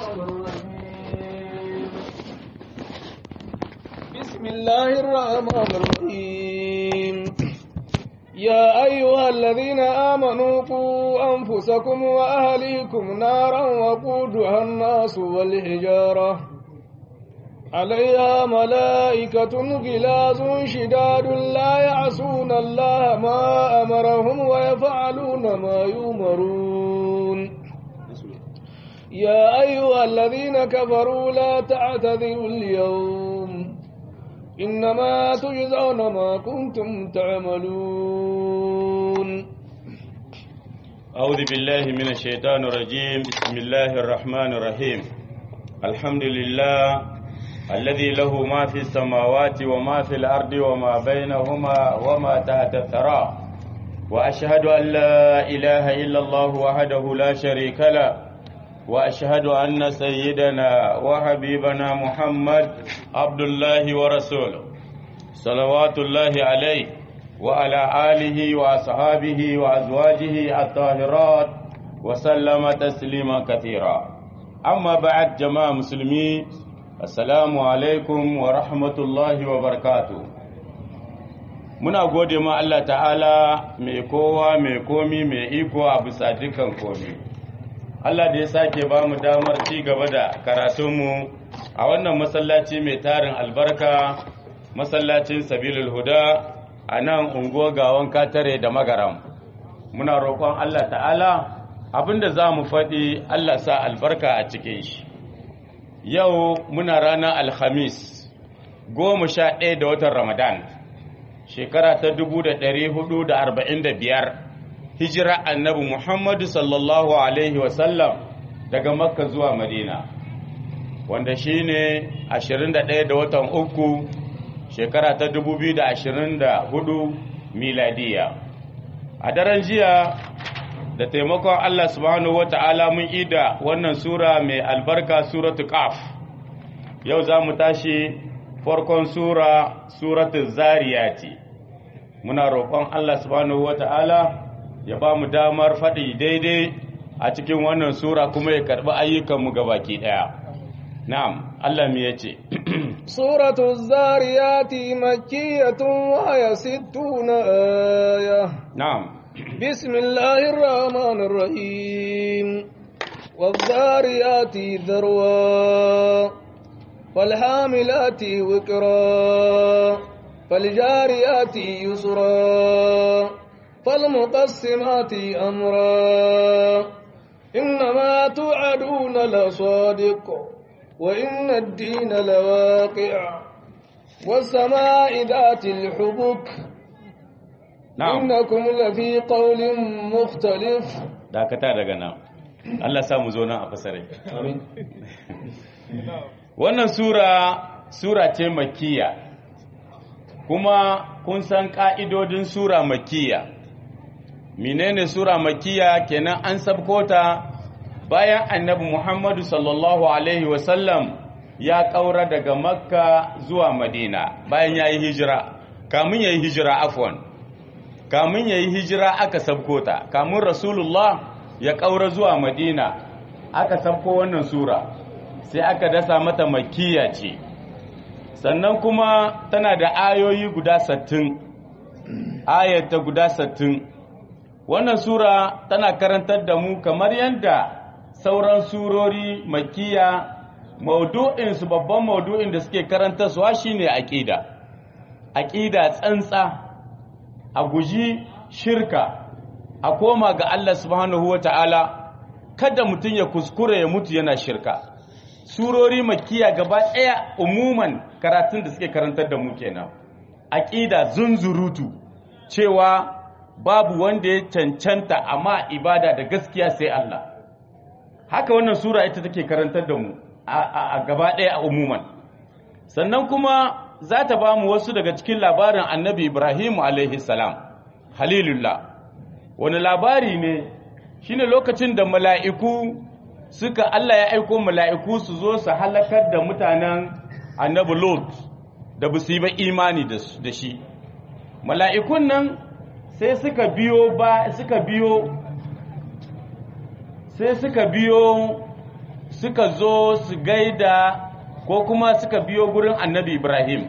الرجيم بسم الله الرحمن الرحيم يا أيها الذين آمنوا قوا أنفسكم وأهليكم نارا وقودها الناس والحجارة عليها ملائكة غلاظ شداد لا يعصون الله ما أمرهم ويفعلون ما يؤمرون يا أيها الذين كفروا لا تعتذروا اليوم إنما تجزون ما كنتم تعملون أعوذ بالله من الشيطان الرجيم بسم الله الرحمن الرحيم الحمد لله الذي له ما في السماوات وما في الأرض وما بينهما وما تحت الثرى وأشهد أن لا إله إلا الله وحده لا شريك له وأشهد أن سيدنا وحبيبنا محمد عبد الله ورسوله صلوات الله عليه وعلى آله وأصحابه وأزواجه الطاهرات وسلم تسليما كثيرا أما بعد جماعة مسلمين Assalamu alaikum wa rahmatullahi wa barkatu. Muna gode ma Allah ta'ala mai kowa mai komi mai iko a bisa dukan komi. Allah da ya sake ba mu damar ci gaba da karatunmu a wannan masallaci mai tarin albarka, masallacin Sabilul Huda a nan unguwa gawan katare da magaram. Muna roƙon Allah ta'ala abinda za mu faɗi Allah sa albarka a cikin shi. yau muna ranar alhamis goma sha ɗaya da watan ramadan shekara ta dubu da ɗari hudu da arba'in da biyar hijira annabi muhammadu sallallahu alaihi wasallam daga makka zuwa madina wanda shi ne ashirin da ɗaya da watan uku shekara ta dubu biyu da ashirin da hudu miladiya a daren jiya da taimakon Allah subhanahu wata'ala mun ida wannan sura mai albarka suratu qaf yau za mu tashi farkon sura suratu zariyati muna roƙon Allah subhanahu wata'ala ya ba mu damar faɗi daidai a cikin wannan sura kuma ya karɓi ayyukanmu gabaki ɗaya na'am Allah mu yace suratu zariyati makkiyatun wa ya sittuna aya na'am بسم الله الرحمن الرحيم والذاريات ذروا والحاملات وكرا فالجاريات يسرا فالمقسمات أمرا إنما توعدون لصادق وإن الدين لواقع والسماء ذات الحبك innakum lafi qawlin mukhtalif dakata daga nan Allah sa mu zo nan a fasare amin wannan sura sura ce makkiya kuma kun san ka'idodin sura makkiya menene sura makkiya kenan an sabkota bayan annabi Muhammadu sallallahu alaihi wasallam ya kaura daga makka zuwa madina bayan ya yi hijira kamun ya yi hijira afwan kamun ya yi hijira aka sabko ta kamun rasulullah ya ƙaura zuwa madina aka sabko wannan sura sai aka dasa mata makiya ce sannan kuma tana da ayoyi guda sattin ayata guda sattin wannan sura tana karantar da mu kamar yadda sauran surori makiya maudu'insu babban maudu'in da suke karantarsuwa shine aƙida aƙida tsantsa a guji shirka a koma ga Allah subhanahu wa ta'ala kada mutum ya kuskure ya mutu yana shirka surori makiya gaba ɗaya umuman karatun da suke karantar da mu kenan aƙida zunzurutu cewa babu wanda ya cancanta amma ibada da gaskiya sai Allah haka wannan sura ita take karantar da mu a gaba ɗaya a umuman sannan kuma za ta ba mu wasu daga cikin labarin annabi Ibrahim salam halilullah wani labari ne shine lokacin da mala'iku suka Allah ya aiko mala'iku su zo su halakar da mutanen annabi Lot da ba su yi ba imani da shi mala'ikun nan sai suka biyo ba suka biyo sai suka biyo suka zo su gaida ko kuma suka biyo gurin annabi Ibrahim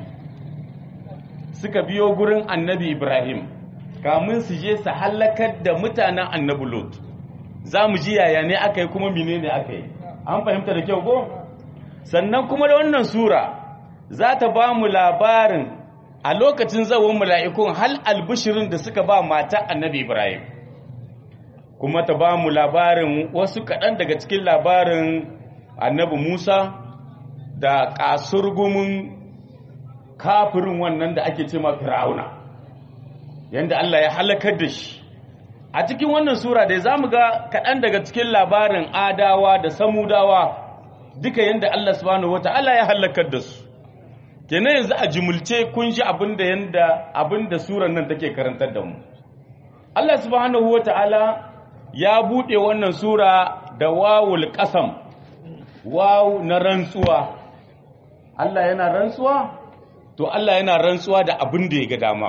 suka biyo gurin annabi Ibrahim kamun su je su halakar da mutanen annabi Lot za mu ji yaya ne aka yi kuma menene aka yi an fahimta da kyau ko sannan kuma da wannan sura za ta ba mu labarin a lokacin zawon mala'ikun hal albishirin da suka ba mata annabi Ibrahim kuma ta ba mu labarin wasu kaɗan daga cikin labarin annabi Musa da kasurgumin kafirin wannan da ake ce ma fir'auna yanda Allah ya halakar da shi a cikin wannan sura da za mu ga kaɗan daga cikin labarin adawa da samudawa duka yanda Allah subhanahu wata'ala ya halakar da su kenan yanzu a jimulce kun shi abinda yanda abinda surar nan take karantar da mu Allah subhanahu wata'ala ya buɗe wannan sura da wawul qasam wawu na rantsuwa Allah yana rantsuwa to Allah yana rantsuwa da abin da ya ga dama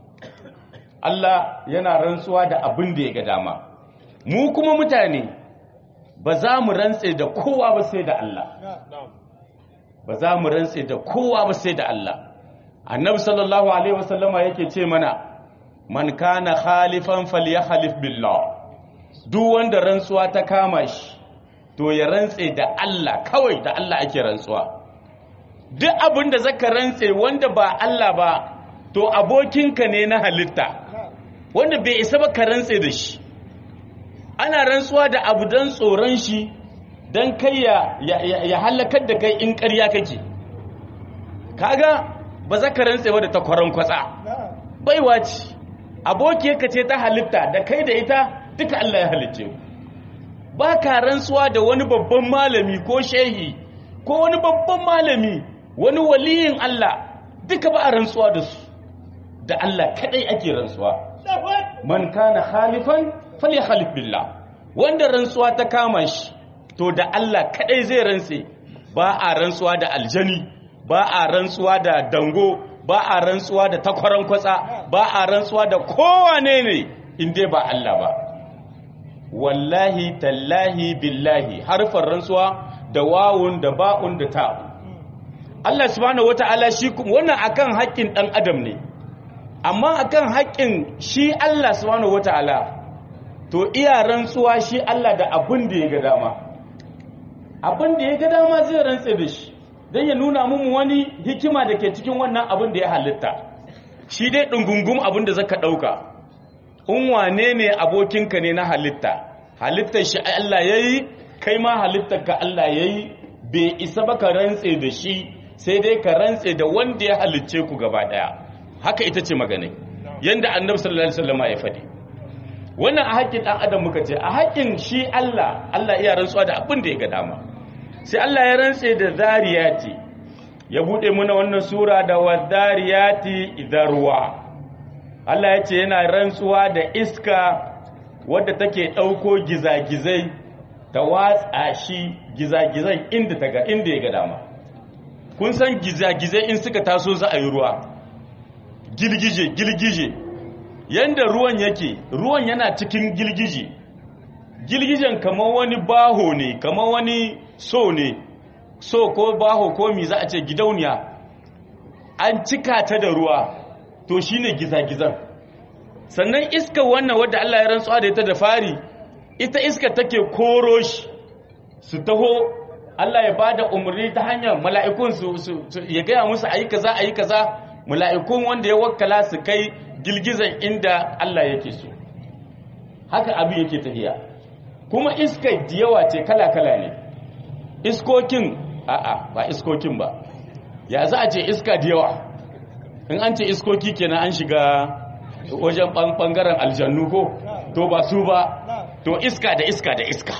Allah yana rantsuwa da abin da ya ga dama mu kuma mutane ba za mu rantse da kowa ba sai da Allah ba za mu rantse da kowa ba sai da Allah annabi sallallahu alaihi wasallama yake ce mana man kana khalifan falyahlif billah duk wanda rantsuwa ta kama shi to ya rantse da Allah kawai da Allah ake rantsuwa duk abin da zaka rantse wanda ba Allah ba to abokinka ne na halitta wanda bai isa ba ka rantse da shi ana rantsuwa da abu don tsoron shi don kai ya, ya, halakar da kai in ƙarya kake kaga ba za ka rantse ba da takwaron kwatsa baiwa ce abokiyarka ce ta halitta da kai da ita duka Allah ya halicce ba ka rantsuwa da wani babban malami ko shehi ko wani babban malami wani waliyin Allah duka ba a rantsuwa da su da Allah kadai ake rantsuwa man kana khalifan falyakhalif billah wanda rantsuwa ta kama shi to da Allah kadai zai rantse ba a rantsuwa da aljani ba a rantsuwa da dango ba a rantsuwa da takwaran kwatsa ba a rantsuwa da kowane ne in dai ba Allah ba wallahi tallahi billahi harfar rantsuwa da wawun da ba'un da ta Allah subhanahu wata'ala shi wannan akan haƙƙin ɗan adam ne amma akan haƙƙin shi Allah subhanahu wata'ala to iya rantsuwa shi Allah da abin da ya ga dama abin da ya ga dama zai rantse da shi don ya nuna mun wani hikima da ke cikin wannan abin da ya halitta shi dai ɗungungum abin da zaka ɗauka in wane ne abokinka ne na halitta halittar shi Allah ya yi kai ma halittar ka Allah ya yi bai isa ba ka rantse da shi sai dai ka rantse da wanda ya halicce ku gaba ɗaya haka ita ce magana yanda annabi sallallahu alaihi wasallam ya faɗi wannan a haƙƙin ɗan adam muka ce a haƙƙin shi Allah Allah iya rantsuwa da abin da ya ga dama sai Allah ya rantse da zariyati ya bude muna wannan sura da wadariyati idarwa Allah ya ce yana rantsuwa da iska wadda take ɗauko gizagizai ta watsa shi gizagizai inda ta inda ya ga dama kun san gizagizai in suka taso za a yi ruwa gilgije gilgije yanda ruwan yake ruwan yana cikin gilgije gilgijen kamar wani baho ne kamar wani so ne so ko baho ko mi za a ce gidauniya an cika ta da ruwa to shine gizagizan sannan iska wannan wadda Allah ya rantsuwa da ita da fari ita iska take koro shi su taho Allah ya bada umarni ta hanyar mala'ikun su, ya gaya musu ayi kaza ayi kaza mala'ikun wanda ya wakkala su kai girgizan inda Allah yake so haka abin yake tafiya kuma iska da yawa ce kala-kala ne iskokin a'a ba iskokin ba ya za a ce iska da yawa in an ce iskoki kenan an shiga wajen bangaren aljannu ko to ba su ba to iska da iska da iska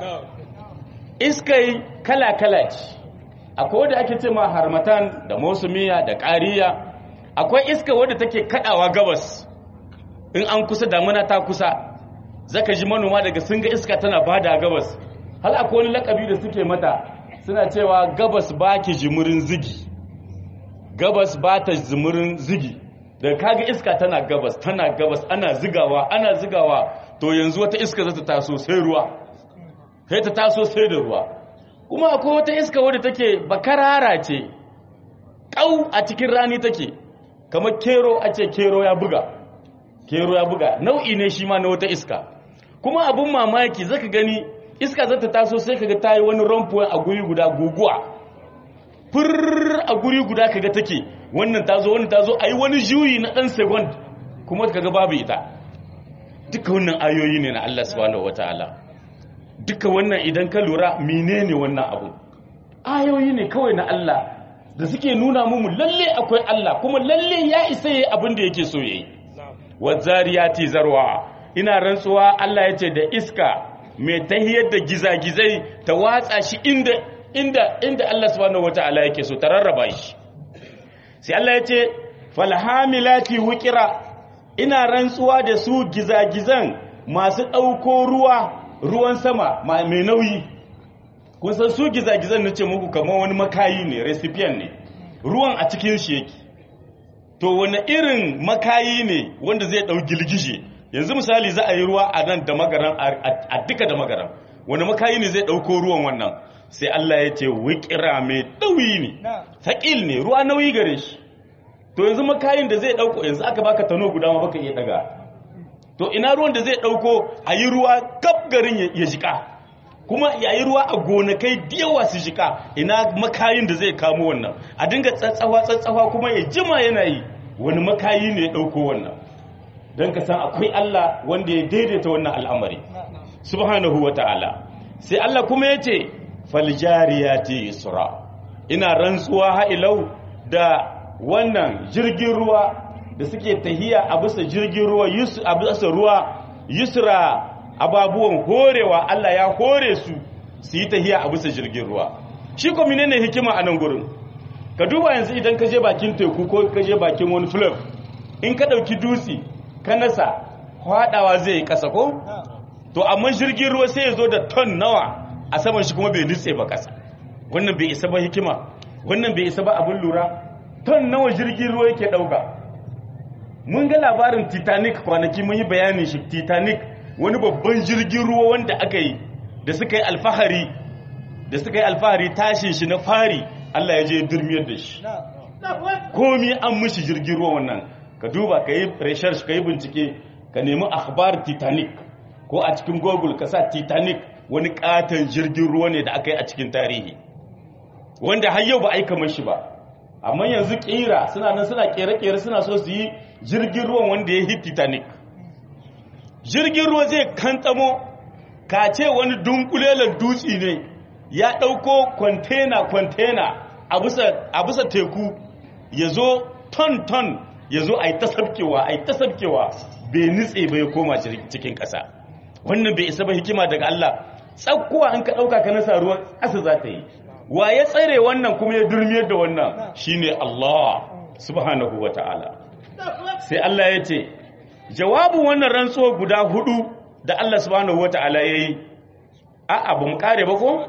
iskai kala-kala ce akwai wadda ake ce ma harmatan da musumiya da ƙariya akwai iska wadda take kadawa gabas in an kusa damuna ta kusa zaka ji manoma daga sun ga iska tana bada gabas hal akwai wani lakabi da suke mata suna cewa gabas ba ki jimurin zigi gabas ba ta jimurin zigi daga kaga iska tana gabas tana gabas ana zigawa ana zigawa to yanzu wata iska za ta taso sai ruwa sai ta taso sai da ruwa kuma akwai wata iska wadda take bakarara ce ƙau a cikin rani take kamar kero a ce kero ya buga kero ya buga nau'i ne shi ma na wata iska kuma abun mamaki zaka gani iska zata taso sai kaga ta yi wani rampuwa a guri guda guguwa furr a guri guda kaga take wannan tazo wannan tazo ayi wani juyi na dan second kuma kaga babu ita duka wannan ayoyi ne na Allah subhanahu wataala duka wannan idan ka lura menene wannan abu ayoyi ne kawai na Allah da suke nuna mu lalle akwai Allah kuma lalle ya isa yayi abin da yake so yayi wazariyati zarwa ina rantsuwa Allah yace da iska mai tahiyar da gizagizai ta watsa shi inda inda inda Allah subhanahu wataala yake so ta rarraba shi sai Allah yace falhamilati wuqira ina rantsuwa da su gizagizan masu dauko ruwa ruwan sama mai nauyi kun san su gizagizan nace muku kamar wani makayi ne recipient ne ruwan a cikin shi yake to wani irin makayi ne wanda zai dau gilgije yanzu misali za a yi ruwa a nan da magaran a duka da magaran wani makayi ne zai dauko ruwan wannan sai Allah ya ce wikira mai dauyi ne thaqil ne ruwa nauyi gare shi to yanzu makayin da zai dauko yanzu aka baka tano guda ma baka iya daga to ina ruwan da zai dauko a yi ruwa kaf garin ya jika kuma yayi ruwa a gonakai diyawa su jika ina makayin da zai kamo wannan a dinga tsatsawa tsatsawa kuma ya jima yana yi wani makayi ne ya dauko wannan don ka san akwai Allah wanda ya daidaita wannan al'amari subhanahu ta'ala. sai Allah kuma ya ce faljariyati isra ina rantsuwa ha'ilau da wannan jirgin ruwa da suke tahiya a bisa jirgin ruwa a bisa ruwa yusra ababuwan horewa Allah ya hore su su yi tahiya a bisa jirgin ruwa shi ko menene hikima a nan gurin ka duba yanzu idan ka je bakin teku ko ka je bakin wani fleuve in ka dauki dutse ka nasa hwadawa zai yi kasa ko to amma jirgin ruwa sai ya zo da ton nawa a saman shi kuma bai nutse ba kasa wannan bai isa ba hikima wannan bai isa ba abin lura ton nawa jirgin ruwa yake dauka mun ga labarin titanic kwanaki mun yi bayanin shi titanic wani babban jirgin ruwa wanda aka yi da suka yi alfahari da suka yi alfahari tashin shi na fari Allah ya je durmiyar da shi komi an mushi jirgin ruwa wannan ka duba ka yi research ka yi bincike ka nemi akhbar titanic ko a cikin google ka sa titanic wani katon jirgin ruwa ne da aka yi a cikin tarihi wanda har yau ba a yi kamar shi ba amma yanzu kira suna nan suna kere-kere suna so su yi jirgin ruwan wanda ya yi titanic jirgin ruwa zai kantamo ka ce wani dunkulelar dutse ne ya ɗauko kwantena-kwantena a bisa teku ya zo ton-ton ya zo a yi ta sabkewa a yi ta sabkewa bai nutse bai koma cikin ƙasa wannan bai isa ba hikima daga Allah tsakkuwa an ka ɗauka ka nasa ruwan ƙasa za ta yi wa ya tsare wannan kuma ya durmiyar da wannan shine Allah subhanahu wa ta'ala sai Allah ya ce jawabin wannan rantsuwa guda hudu da Allah subhanahu wa ta'ala ya yi a'a ba mu kare ba ko?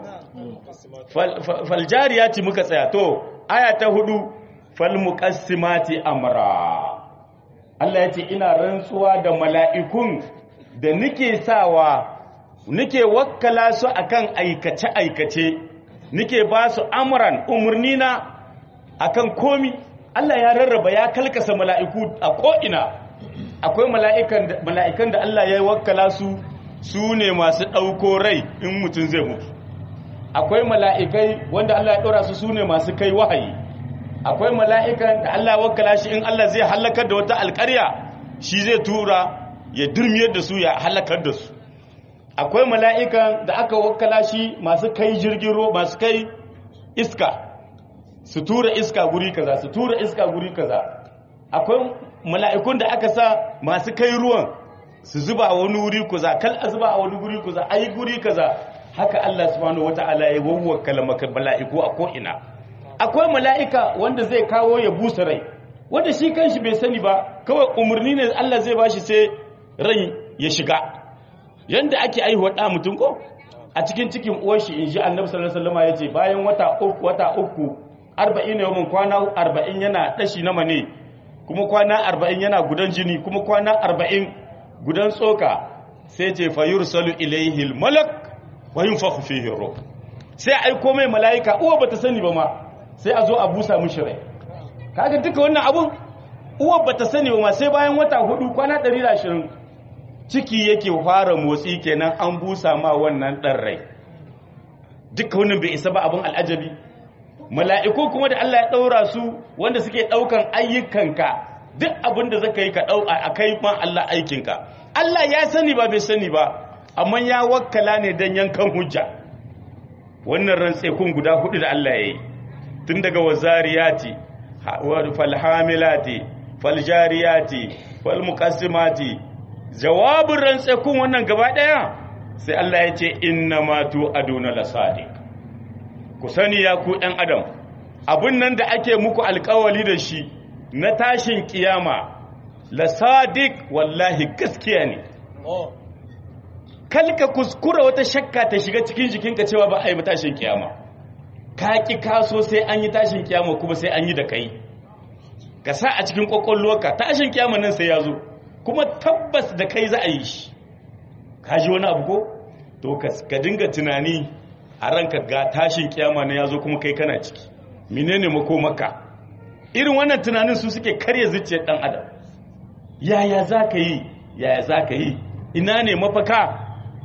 faljariyati muka tsaya to aya ta hudu falmuqassimati amra Allah ya ce ina rantsuwa da mala'ikun da nike sawa nike wakkala su akan aikace aikace nike ba su amran umurnina akan komi Allah ya rarraba ya kalkasa mala'iku a ko'ina akwai mala'ikan da Allah ya wakkala su su ne masu ɗauko rai in mutum zai mutu akwai mala'ikai wanda Allah ya ɗora su su ne masu kai wahayi akwai mala'ikan da Allah wakala shi in Allah zai halakar da wata alƙarya shi zai tura ya durmiyar da su ya halakar da su akwai mala'ikan da aka wakala shi masu kai jirgin ruwa masu kai iska su tura iska guri kaza su tura iska guri kaza akwai mala'ikun da aka sa masu kai ruwan su zuba a wani wuri kaza kal a zuba a wani guri kaza ayi guri kaza haka Allah subhanahu wata'ala ya wawwakala maka mala'iku a ko'ina akwai mala'ika wanda zai kawo ya busa rai wanda shi kanshi bai sani ba kawai umarni ne Allah zai bashi sai rai ya shiga yanda ake aihuwa da mutum ko a cikin cikin uwar shi inji Annabi sallallahu alaihi wasallam yace bayan wata uku wata uku 40 ne mun kwana 40 yana dashi na mane kuma kwana 40 yana gudan jini kuma kwana 40 gudan tsoka sai ce fayursalu ilaihi almalak wa yunfakhu fihi ruh sai aiko mai mala'ika uwa bata sani ba ma sai a zo a busa mishi rai kaga duka wannan abun uwa bata sani ba ma sai bayan wata hudu kwana 120 ciki yake fara motsi kenan an busa ma wannan dan rai duka wannan bai isa ba abun al'ajabi mala'iku kuma da Allah ya daura su wanda suke daukan ayyukanka duk abin da zaka yi ka dauka akai ma Allah aikinka Allah ya sani ba bai sani ba amma ya wakkala ne dan yankan hujja wannan rantsekun guda hudu da Allah ya yi tun daga wazariyati falhamilati faljariyati falmuqassimati jawabin rantsekun wannan gaba daya sai Allah ya ce inna ma tu aduna lasadiq ku sani ya ku ɗan adam abin nan da ake muku alkawali da shi na tashin kiyama lasadiq wallahi gaskiya ne kalka kuskura wata shakka ta shiga cikin jikinka cewa ba a yi tashin kiyama ka ki kaso sai an yi tashin kiyama kuma sai an yi da kai ka sa a cikin kwakwalwarka tashin kiyama nan sai ya zo kuma tabbas da kai za a yi shi ka ji wani abu ko to ka dinga tunani a ranka ga tashin kiyama na ya zo kuma kai kana ciki menene makomaka irin wannan tunanin su suke karya zuciyar dan adam yaya za ka yi yaya za ka yi ina ne mafaka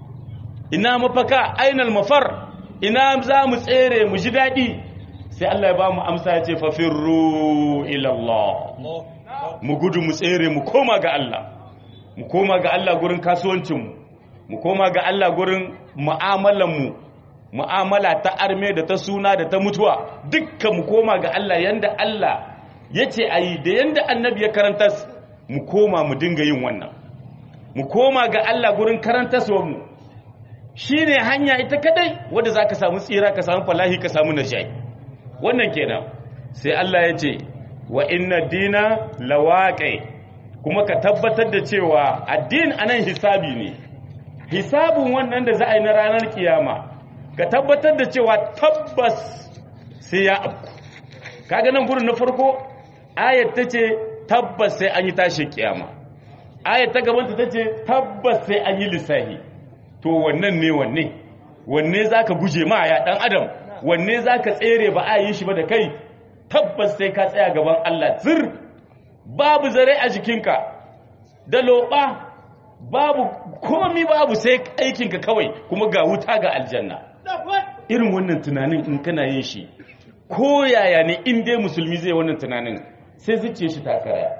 ina mafaka ainal mafar ina za mu tsere mu ji daɗi sai Allah ya ba mu amsa ya ce fafirru ilallah mu gudu mu tsere mu koma ga Allah mu koma ga Allah gurin kasuwancinmu mu koma ga Allah gurin mu'amalanmu mu'amala ta arme da ta suna da ta mutuwa dukkan mu koma ga Allah yanda Allah ya ce a yi da yanda annabi ya karanta mu koma mu dinga yin wannan mu koma ga Allah gurin karantaswa mu shi ne hanya ita kadai wadda za ka samu tsira ka samu falahi ka samu nashai wannan kenan sai Allah ya ce wa inna dina lawaƙe kuma ka tabbatar da cewa addin anan hisabi ne hisabun wannan da za a yi na ranar kiyama ka tabbatar da cewa tabbas sai ya afku kaga nan gurin na farko ayat ta ce tabbas sai an yi tashin kiyama ayat ta gabanta ta ce tabbas sai an yi lissahi to wannan ne wanne wanne za ka guje ma ya ɗan adam wanne za ka tsere ba a yi shi ba da kai tabbas sai ka tsaya gaban Allah zir babu zare a jikinka da loɓa babu komi babu sai aikinka kawai kuma ga wuta ga aljanna irin wannan tunanin in kana yin shi ko yaya ne in dai musulmi zai wannan tunanin sai zuciya shi ta karaya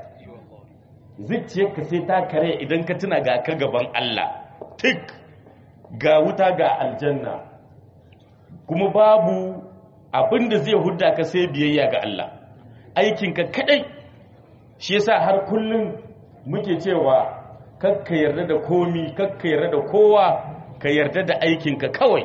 zuciyarka sai ta karaya idan ka tuna ga ka gaban Allah tik ga wuta ga aljanna kuma babu abin da zai hudda ka sai biyayya ga Allah aikinka kadai shi yasa har kullum muke cewa kakka yarda da komi kakka yarda da kowa ka yarda da aikinka kawai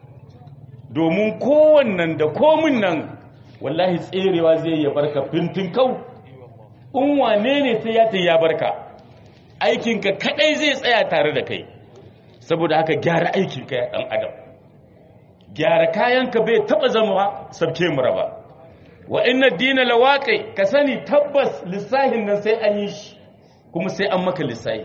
domin kowannan da komin nan wallahi tserewa zai ya barka fintin kau in wane ne sai ya ta ya barka aikinka kadai zai tsaya tare da kai saboda haka gyara aikinka ya ɗan adam gyara kayanka bai taɓa zama sabke mu raba wa inna dina lawaƙai ka sani tabbas lissahin nan sai an yi shi kuma sai an maka lissahi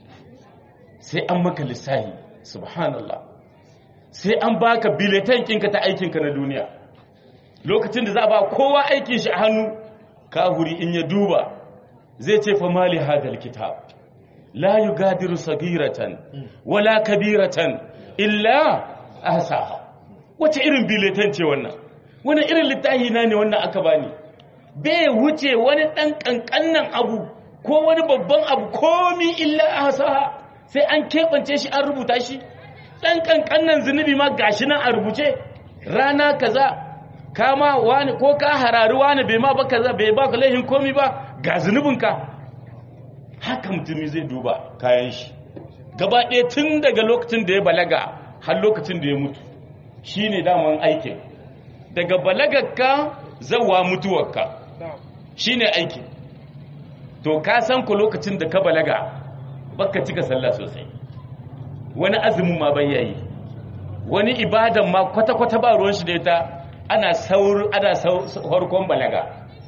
sai an maka lissahi subhanallah sai an baka biletan kinka ta aikinka na duniya lokacin da za a ba kowa aikin shi a hannu kahuri in ya duba zai ce fa mali hadal kitab la yugadiru sagiratan wala kabiratan illa ahsaha wace irin biletan ce wannan wani irin littafi na ne wannan aka bani bai wuce wani dan kankannan abu ko wani babban abu komi illa ahsaha sai an keɓance shi an rubuta shi dan kankannan zunubi ma gashi nan a rubuce rana kaza kama wani ko ka harari wani bai ma ba kaza bai ba ka laihin komi ba ga zunubinka haka mutumi zai duba kayan shi gaba ɗaya tun daga lokacin da ya balaga har lokacin da ya mutu shi ne daman aikin daga balagarka zawa mutuwarka shi ne aikin to ka san ku lokacin da ka balaga baka cika sallah sosai wani azumin ma bai yayi wani ibadan ma kwata-kwata ba ruwan shi da ita ana saur ana harkon balaga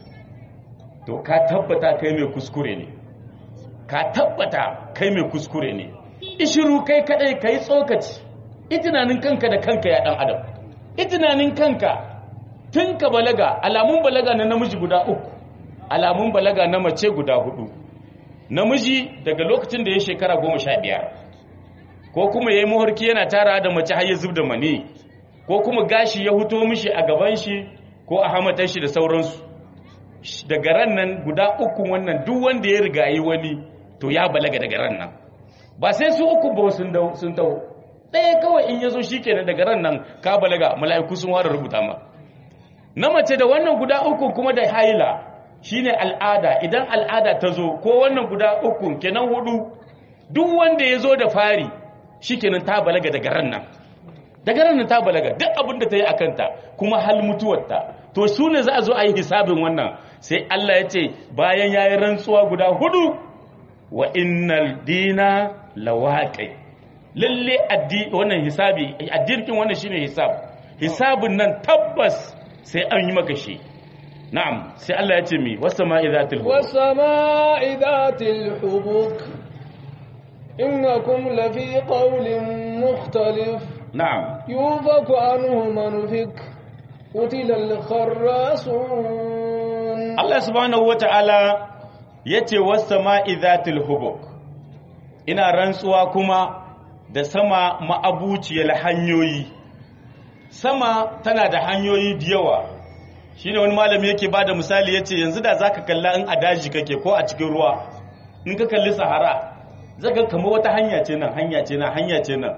to ka tabbata kai mai kuskure ne ka tabbata kai mai kuskure ne ishiru kai kadai kai tsokaci itinanin kanka da kanka ya dan adam itunanin kanka tun ka balaga alamun balaga na namiji guda uku alamun balaga na mace guda hudu namiji daga lokacin da ya shekara goma sha biyar ko kuma ya yi muharki yana tara da mace har ya zub da mani ko kuma gashi ya huto mishi a gaban shi ko a hamatar shi da sauransu daga ran nan guda uku wannan duk wanda ya riga yi wani to ya balaga daga ran nan ba sai su uku ba sun dau sun dau ɗaya kawai in yazo shikenan daga ran nan ka balaga mala'iku sun ware rubuta ma na mace da wannan guda uku kuma da haila shine al'ada idan al'ada ta zo ko wannan guda uku kenan hudu duk wanda ya zo da fari shikenan ta balaga daga ran nan daga ran nan ta balaga duk abin da ta yi akanta kuma hal mutuwarta to su ne za a zo a yi hisabin wannan sai Allah ya ce bayan ya yi rantsuwa guda hudu wa innal dina lawaqi lalle wannan hisabi addinin wannan shine hisab hisabin nan tabbas sai an yi maka shi na'am sai Allah ya ce mi wasama'i zatil hubuk wasama'i zatil hubuk innakum lafi qawlin mukhtalif na'am yufaku anhu man fik qutila al-kharrasun Allah subhanahu wata'ala yace wasama'i zatil hubuk ina rantsuwa kuma da sama ma'abuciyar hanyoyi sama tana da hanyoyi da yawa shine wani malami yake bada misali yace yanzu da zaka kalla in a daji kake ko a cikin ruwa in ka kalli sahara zaka kama wata hanya ce nan hanya ce nan hanya ce nan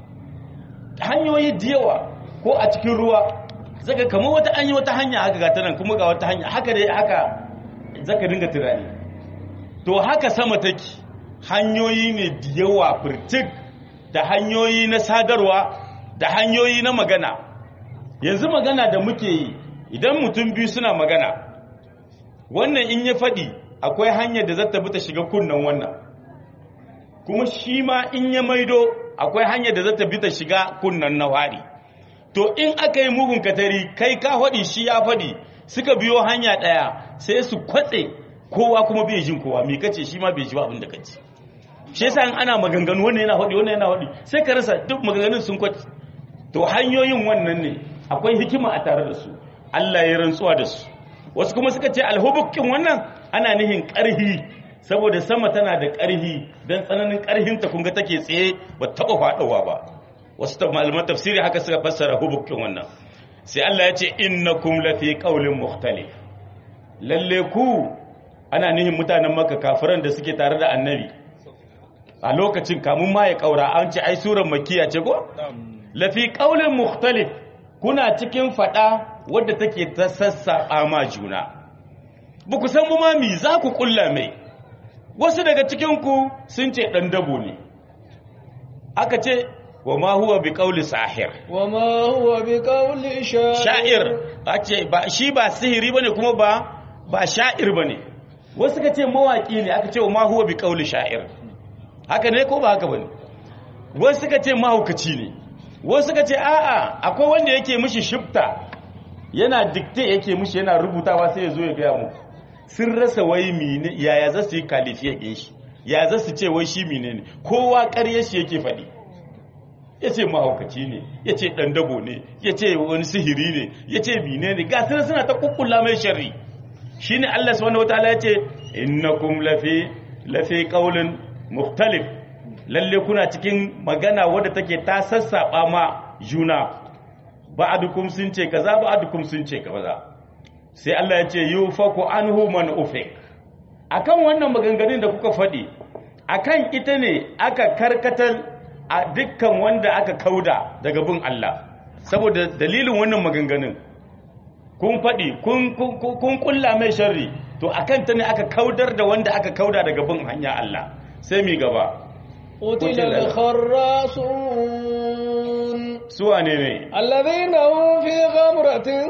hanyoyi da yawa ko a cikin ruwa zaka kama wata an yi wata hanya haka ga ta nan kuma ga wata hanya haka dai haka zaka dinga tunani to haka sama take hanyoyi ne da yawa firtik da hanyoyi na sadarwa da hanyoyi na magana yanzu magana da muke yi idan mutum biyu suna magana wannan in ya faɗi akwai hanyar da zata bi ta shiga kunnan wannan kuma shi ma in ya maido akwai hanyar da zata bi ta shiga kunnan na wari to in aka yi mugun katari kai ka faɗi shi ya faɗi suka biyo hanya ɗaya sai su kwatse kowa kuma bai jin kowa me kace shi ma bai ji ba abin da kace shi yasa in ana maganganu wannan yana faɗi wannan yana faɗi sai ka rasa duk maganganun sun kwatse to hanyoyin wannan ne akwai hikima a tare da su Allah ya rantsuwa da su wasu kuma suka ce alhubukin wannan ana nihin ƙarhi saboda sama tana da ƙarhi don tsananin ƙarhinta kunga take tsaye ba taɓa faɗowa ba wasu malaman tafsiri haka suka fassara hubukin wannan sai Allah ya ce innakum lafi qaulin mukhtalif lalle ku ana nihin mutanen maka kafiran da suke tare da annabi a lokacin kamun ma ya kaura an ce ai surar makiya ce ko lafi qaulin mukhtalif kuna cikin fada wadda take ta sassaɓa ma juna ba ku san ma mi za ku kulla mai wasu daga cikinku sun ce ɗan dabo ne aka ce wa ma huwa bi ƙauli sahir wa ma huwa bi qawli sha'ir sha'ir a ce ba shi ba sihiri bane kuma ba ba sha'ir bane wasu ka ce mawaki ne aka ce wa ma huwa bi ƙauli sha'ir haka ne ko ba haka bane wasu ka ce mahaukaci ne wasu ka ce a'a akwai wanda yake mishi shifta yana dikte yake mishi yana rubutawa sai ya zo ya gaya mu sun rasa wai mine yaya za su yi kalifiya ɗin shi ya za su ce wai shi mine ne kowa ƙarya shi yake faɗi ya ce mahaukaci ne ya ce ɗan dabo ne ya ce wani sihiri ne ya ce mine ne ga suna suna ta kukkulla mai sharri shi ne allah subhanahu wa ta'ala ya ce innakum lafi lafi qaulin mukhtalif lalle kuna cikin magana wadda take ta sassaɓa ma juna ba'adukum sun ce kaza ba'adukum sun ce kaza sai Allah ya ce yufaku anhu man ufik akan wannan maganganun da kuka faɗi akan ita ne aka karkatar a dukkan wanda aka kauda daga bin Allah saboda dalilin wannan maganganun kun faɗi kun kun kulla mai sharri to akan ta ne aka kaudar da wanda aka kauda daga bin hanya Allah sai mi gaba قتل الخراصون suwa ne ne الذين هم في غمرة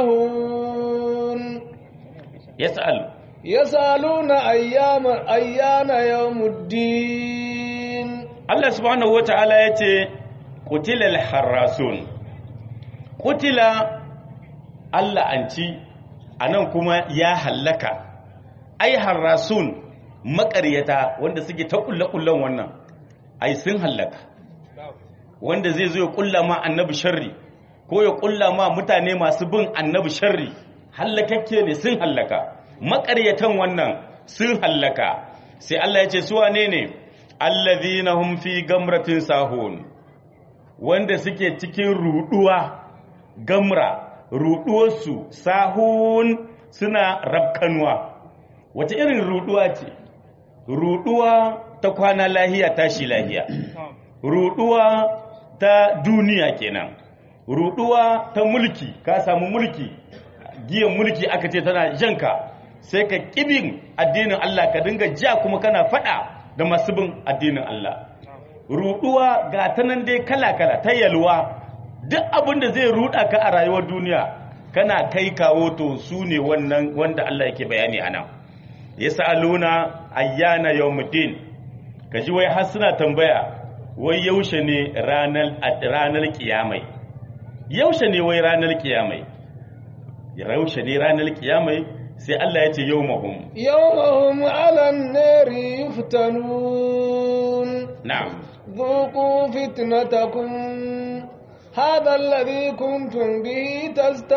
ساهون yas'al يسألون أيام أيان يوم الدين Allah subhanahu wata'ala ya ce kutilal harasun kutila Allah an ci a nan kuma ya hallaka ai harasun makaryata wanda suke ta kulle-kullen wannan ai sun hallaka wanda zai zo ya kulla ma annabi sharri ko ya kulla ma mutane masu bin annabi sharri hallakakke ne sun hallaka maƙaryatan wannan sun hallaka sai Allah ya ce su wane ne allazina hum fi gamratin sahun wanda suke cikin ruduwa gamra ruduwarsu sahun suna rabkanuwa wace irin ruduwa ce ruduwa ta kwana lahiya tashi lahiya ruduwa ta duniya kenan ruduwa ta mulki ka samu mulki giyan mulki aka ce tana janka sai ka kibin addinin Allah ka dinga ja kuma kana fada da masu bin addinin Allah ruduwa ga ta nan dai kala-kala ta yalwa duk abin da zai ruda ka a rayuwar duniya kana kai kawo to su ne wannan wanda Allah yake bayani a nan yas'aluna ayyana yawmuddin kaji wai har suna tambaya wai yaushe ne ranar ranar kiyamai yaushe ne wai ranar kiyamai yaushe ne ranar kiyamai sai Allah ya ce yawmahum yawmahum 'alan nari yuftanun na'am ذوقوا فتنتكم هذا الذي كنتم به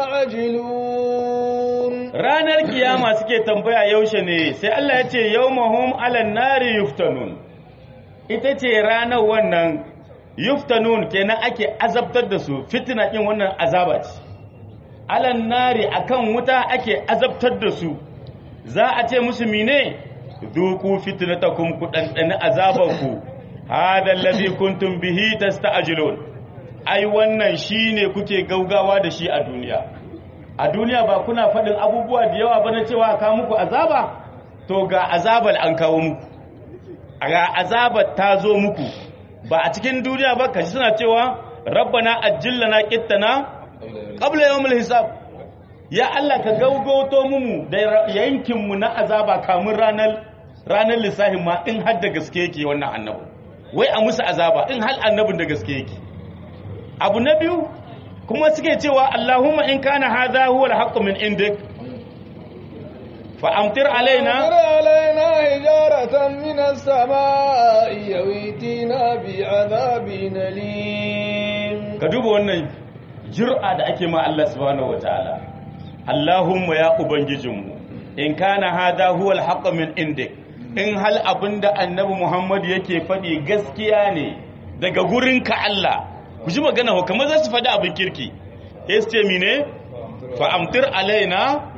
تستعجلون ranar kiyama suke tambaya yaushe ne sai Allah ya ce yawmahum 'alan nari yuftanun ita ce ranar wannan yuftanun kenan ake azabtar da su fitina din wannan azaba ce alan nari akan wuta ake azabtar da su za a ce musu mine duku fitnatakum ku dandana azabanku hada allazi kuntum bihi tasta'jilun ai wannan shine kuke gaugawa da shi a duniya a duniya ba kuna faɗin abubuwa da yawa bane cewa ka muku azaba to ga azabar an kawo muku ga azabar ta zo muku ba a cikin duniya ba kashi suna cewa rabbana ajillana qittana qabla yawmil hisab ya Allah ka gaugauto mu da yankin mu na azaba kamun ranar ranar lissahin ma in har da gaske yake wannan annabi wai a musu azaba in hal annabin da gaske yake abu na biyu kuma suke cewa Allahumma in kana hadha huwa al-haqqu min indik fa amtir alaina أمطر علينا حجارة من السماء يويتنا بعذاب أليم ka duba wannan jur'a da ake ma Allah subhanahu wataala Allahumma ya ubangijinmu in kana hadha huwa al min indik in hal abinda annabi Muhammad yake faɗi gaskiya ne daga gurinka Allah ku ji magana ho kamar za su faɗi abin kirki sai su ce mine fa amtir alaina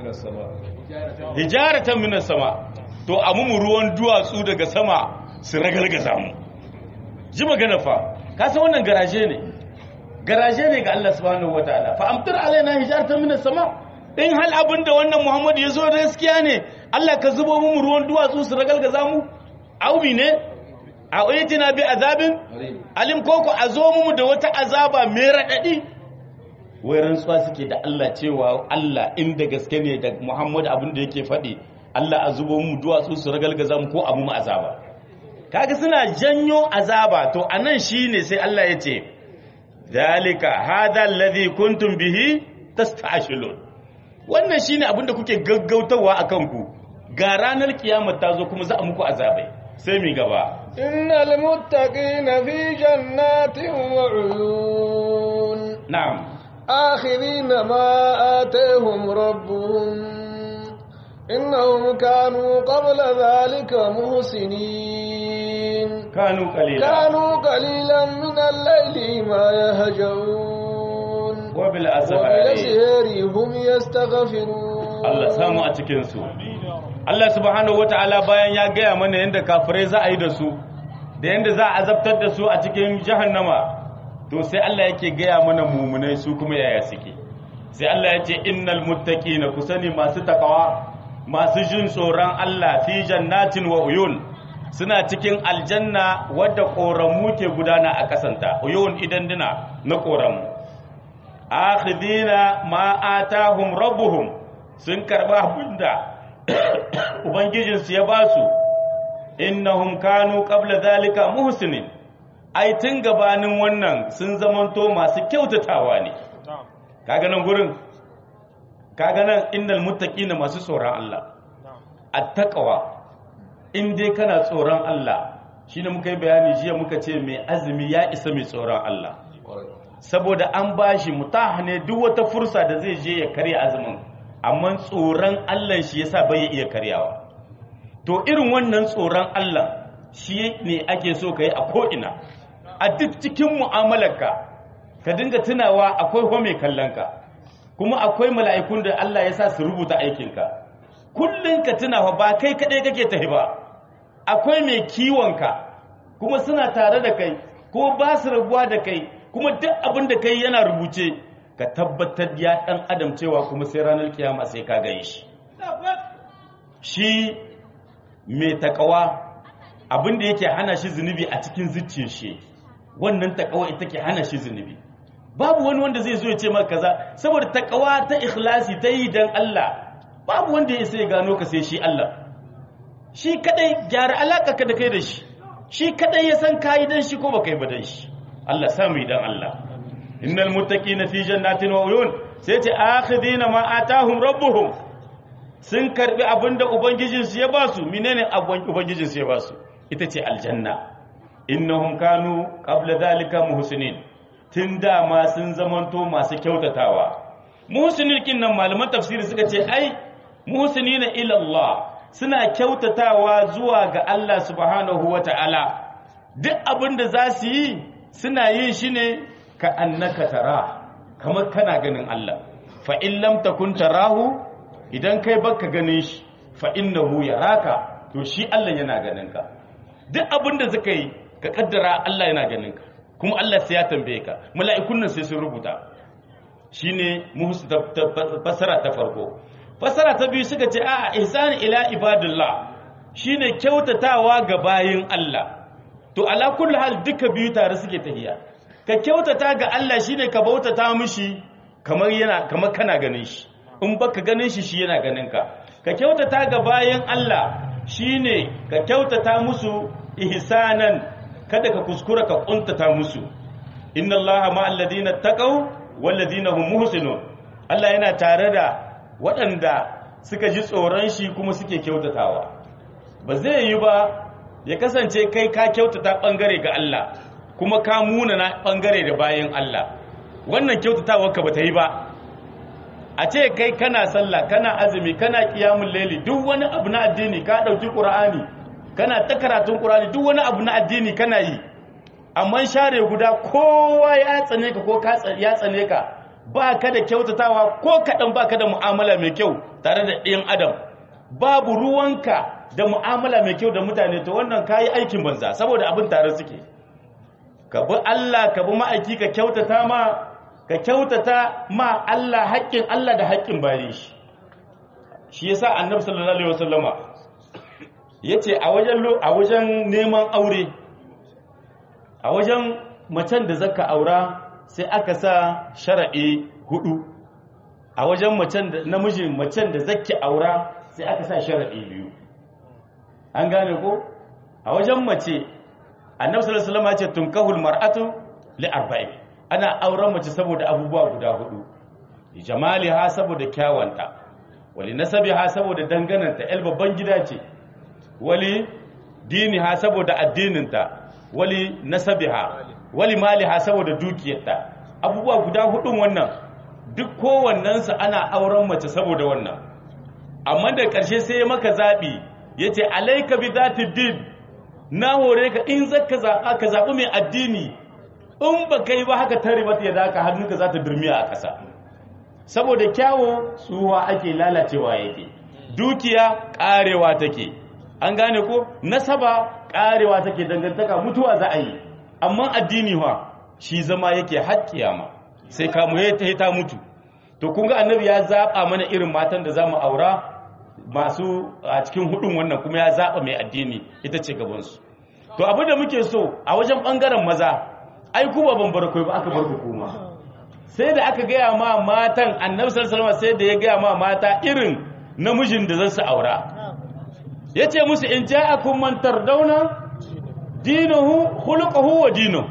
hijaratan minas sama to amu mu ruwan duwatsu daga sama su ragalgaza mu ji magana fa ka san wannan garaje ne garaje ne ga Allah subhanahu wataala fa amtir alaina hijaratan minas sama in hal abin da wannan Muhammad ya zo da gaskiya ne Allah ka zubo mu ruwan duwatsu su ragalgaza mu aubi ne a uyatina bi azabin alim koko a zo mu da wata azaba mai radadi wai rantsuwa suke da Allah cewa Allah inda gaske ne da Muhammad abin da yake faɗi Allah a zubo mu duwatsu su ragalgaza mu ko abu mu azaba kaga suna janyo azaba to anan shine sai Allah ya ce zalika hadha alladhi kuntum bihi tasta'shilun wannan shine abin da kuke gaggautawa akan ku ga ranar kiyama ta zo kuma za a muku azabai sai mi gaba إن المتقين في جنات وعيون na'am آخذين ما آتيهم ربهم إنهم كانوا قبل ذلك محسنين kanu qalila كانوا قليلا من الليل ما يهجعون wa bil azhari وبالأسهار هم يستغفرون Allah samu a cikinsu. Allah subhanahu wata'ala bayan ya gaya mana yadda kafirai za a yi da su, da yadda za a azabtar da su a cikin jahannama, to sai Allah yake gaya mana mumunai su kuma yaya suke. Sai Allah ya ce, Innal muttaqina ku sani masu takawa, masu jin tsoron Allah fi jannatin wa uyun, suna cikin aljanna wadda ƙoramu ke gudana a ƙasanta, uyun idan dina na ƙoramu. akhidina ma atahum rabbuhum sun karba abinda ubangijinsu ya ba su innahum kanu qabla zalika muhsinin ai tun gabanin wannan sun zamanto masu kyautatawa ne kaga nan gurin kaga nan innal muttaqina masu tsoron Allah attaqwa in dai kana tsoron Allah shine muka yi bayani jiya muka ce mai azumi ya isa mai tsoron Allah saboda an bashi mutah ne duk wata fursa da zai je ya karya azumin amma tsoron Allah shi yasa bai iya karyawa to irin wannan tsoron Allah shi ne ake so ka yi a ko'ina a duk cikin mu'amalarka ka dinga tunawa akwai home kallonka kuma akwai mala'ikun da Allah ya sa su rubuta aikinka kullum ka tunawa ba kai kaɗai kake tafi ba akwai mai kiwonka kuma suna tare da kai ko ba su rabuwa da kai kuma duk abin da kai yana rubuce ka tabbatar ya ɗan adam cewa kuma sai ranar kiyama sai ka gani shi shi mai takawa abin da yake hana shi zunubi a cikin zuciyar shi wannan takawa ita ke hana shi zunubi babu wani wanda zai zo ya ce maka kaza saboda takawa ta ikhlasi ta yi dan Allah babu wanda ya sai gano ka sai shi Allah shi kadai gyara alaka ka da kai da shi shi kadai ya san kai dan shi ko baka yi ba dan shi Allah samu idan Allah innal muttaqina fi jannatin wa uyun sai ce akhidina ma atahum rabbuhum sun karbi abinda ubangijinsu ya basu menene ubangijinsu ya basu ita ce aljanna innahum kanu qabla dhalika muhsinin tun dama sun zamanto masu kyautatawa muhsinin kin nan malaman tafsiri suka ce ai muhsinina ila Allah suna kyautatawa zuwa ga Allah subhanahu wata'ala duk abinda za su yi suna yin shi ne ka annaka tara kamar kana ganin Allah fa in lam takun tarahu idan kai baka ganin shi fa innahu yaraka to shi Allah yana ganin ka duk abin da suka yi ka kaddara Allah yana ganin ka kuma Allah sai ya tambaye ka mala'ikun nan sai sun rubuta shine muhsu fasara ta farko fasara ta biyu suka ce a'a ihsan ila ibadillah shine kyautatawa ga bayin Allah to ala kulli hal duka biyu tare suke tahiya ka kyautata ga Allah shine ka bautata mishi kamar yana kamar kana ganin shi in baka ganin shi shi yana ganin ka ka kyautata ga bayan Allah shine ka kyautata musu ihsanan kada ka kuskura ka kuntata musu inna allaha ma'al ladina taqaw wal ladina hum muhsinun Allah yana tare da waɗanda suka ji tsoron shi kuma suke kyautatawa ba zai yi ba ya kasance kai ka kyautata bangare ga Allah kuma ka munana bangare da bayan Allah wannan kyautatawa ka bata yi ba a ce kai kana sallah kana azumi kana kiyamun laili duk wani abu na addini ka dauki qur'ani kana ta karatun qur'ani duk wani abu na addini kana yi amma share guda kowa ya tsane ka ko ka ya tsane ka ba ka da kyautatawa ko kadan ba ka da mu'amala mai kyau tare da ɗayan adam babu ruwanka da mu'amala mai kyau da mutane to wannan kayi aikin banza saboda abin tare suke ka bi Allah ka bi ma'aiki ka kyautata ma ka kyautata ma Allah haƙƙin Allah da haƙƙin bayan shi shi yasa annabi sallallahu alaihi wasallama yace a wajen a wajen neman aure a wajen macen da zaka aura sai aka sa shar'i hudu a wajen macen da namijin macen da zaki aura sai aka sa shar'i biyu an gane ko a wajen mace annabi sallallahu alaihi wasallama yace tunkahul mar'atu li arba'in ana auren mace saboda abubuwa guda hudu jamaliha saboda kyawanta wali nasabiha saboda dangananta el babban gida ce wali diniha saboda addininta wali nasabiha wali maliha saboda dukiyarta abubuwa guda hudun wannan duk kowannensu ana auren mace saboda wannan amma da ƙarshe sai maka zaɓi ya ce alaika bi zati din na hore ka in zaka zaɓa ka zaɓi mai addini in ba kai ba haka tare mata ya zaka hannunka za ta durmiya a ƙasa saboda kyawo tsuwa ake lalacewa yake dukiya ƙarewa take an gane ko nasaba ƙarewa take dangantaka mutuwa za a yi amma addini wa shi zama yake har kiyama sai kamu ya ta mutu to kun ga annabi ya zaɓa mana irin matan da za mu aura masu a cikin hudun wannan kuma ya zaɓa mai addini ita ce gabansu to abin da muke so a wajen ɓangaren maza ai kuma ban bar ba aka bar ku kuma sai da aka gaya ma matan annabi sallallahu alaihi sai da ya gaya ma mata irin namijin da zan su aura yace musu in ja'akum man tardawna dinuhu khuluquhu wa dinuhu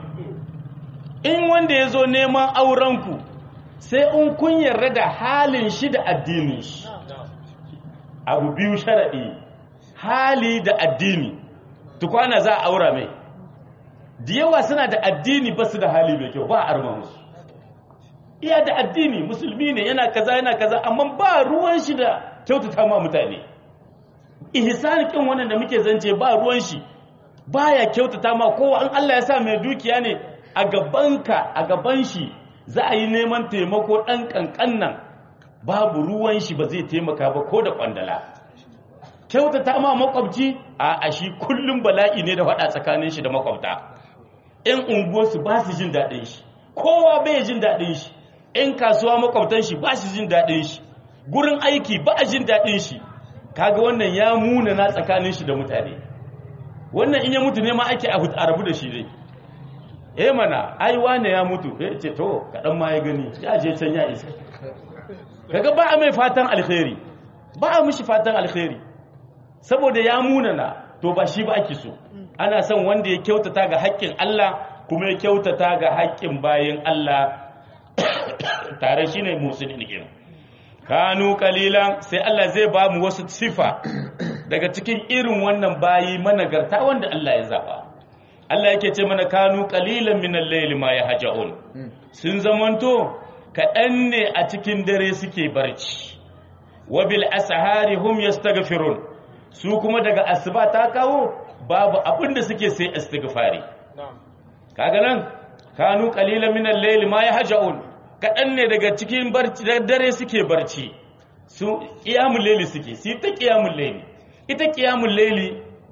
in wanda yazo neman auren ku sai in kun yarda da halin shi da addinin shi abu biyu sharadi hali da addini tukwana za a aura mai da yawa suna da addini ba su da hali mai kyau ba a arma musu iya da addini musulmi ne yana kaza yana kaza amma ba ruwan shi da kyautata ma mutane ihsan kin wannan da muke zance ba ruwan shi baya kyautata ma kowa an Allah ya sa mai dukiya ne a gabanka a gaban shi za a yi neman taimako dan kankan nan babu ruwan shi ba zai taimaka ba ko da kwandala kyautata ma makwabci a a shi kullum bala'i ne da faɗa tsakanin shi da makwabta ƴan unguwarsu ba su jin daɗin shi kowa bai jin daɗin shi ƴan kasuwa makwabtan shi ba su jin daɗin shi gurin aiki ba a jin daɗin shi kaga wannan ya muna na tsakanin shi da mutane wannan in ya mutu ne ma ake a rabu da shi dai eh mana ai wane ya mutu eh ce to kaɗan ma ya gani ya je can ya isa kaga ba a mai fatan alkhairi ba a mishi fatan alkhairi saboda ya munana to ba shi ba ake so ana son wanda ya kyautata ga haƙƙin Allah kuma ya kyautata ga haƙƙin bayin Allah tare shi ne musulmi kenan kanu kalilan sai Allah zai ba mu wasu sifa daga cikin irin wannan bayi managarta wanda Allah ya zaba Allah yake ce mana kanu kalilan min al-layli ma yahjaun sun zamanto kaɗan ne a cikin dare suke barci wa bil ashari hum yastaghfirun su kuma daga asuba ta kawo babu abin da suke sai istighfari kaga nan kanu qalilan min al-layli ma yahjaun kadan ne daga cikin barci dare suke barci su qiyamul layli suke su ta qiyamul layli ita qiyamul layli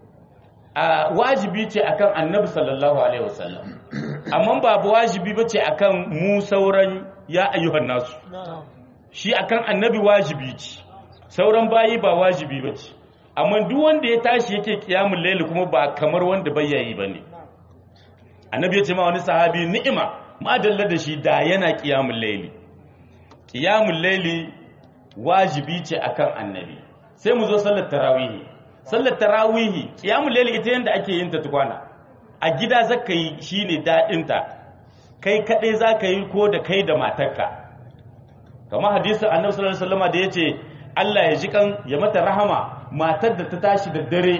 a wajibi ce akan annabi sallallahu alaihi wasallam amma babu wajibi bace akan mu sauran ya ayyuhan nasu shi akan annabi wajibi ce sauran bayi ba wajibi bace amma duk wanda ya tashi yake kiyamul layli kuma ba kamar wanda bai yayi bane annabi ya ce ma wani sahabi ni'ima madalla da shi da yana kiyamul layli kiyamul layli wajibi ce akan annabi sai mu zo sallar tarawih sallar tarawih kiyamul layli ita yanda ake yin ta tukwana a gida zaka yi shine dadin ta kai kadai zaka yi ko da kai da matarka kamar hadisin annabi sallallahu alaihi wasallam da yace Allah ya ji kan ya mata rahama matar da ta tashi da dare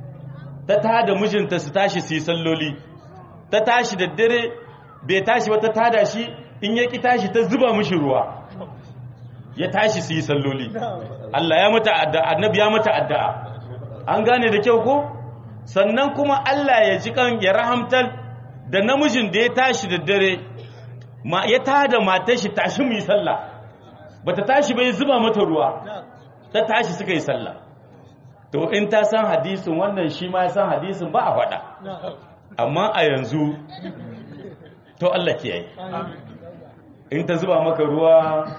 ta tada mijinta su tashi su yi salloli ta tashi da dare bai tashi ba ta tada shi in ya ki tashi ta zuba mishi ruwa ya tashi su yi salloli Allah ya mata addu'a annabi ya mata addu'a an gane da kyau ko sannan kuma Allah ya ji kan ya rahamtar da namijin da ya tashi da dare ma ya tada matar shi tashi mu yi sallah bata tashi bai zuba mata ruwa ta tashi suka yi sallah to in ta san hadisin wannan shi ma ya san hadisin ba a faɗa amma a yanzu to Allah ke yi in ta zuba maka ruwa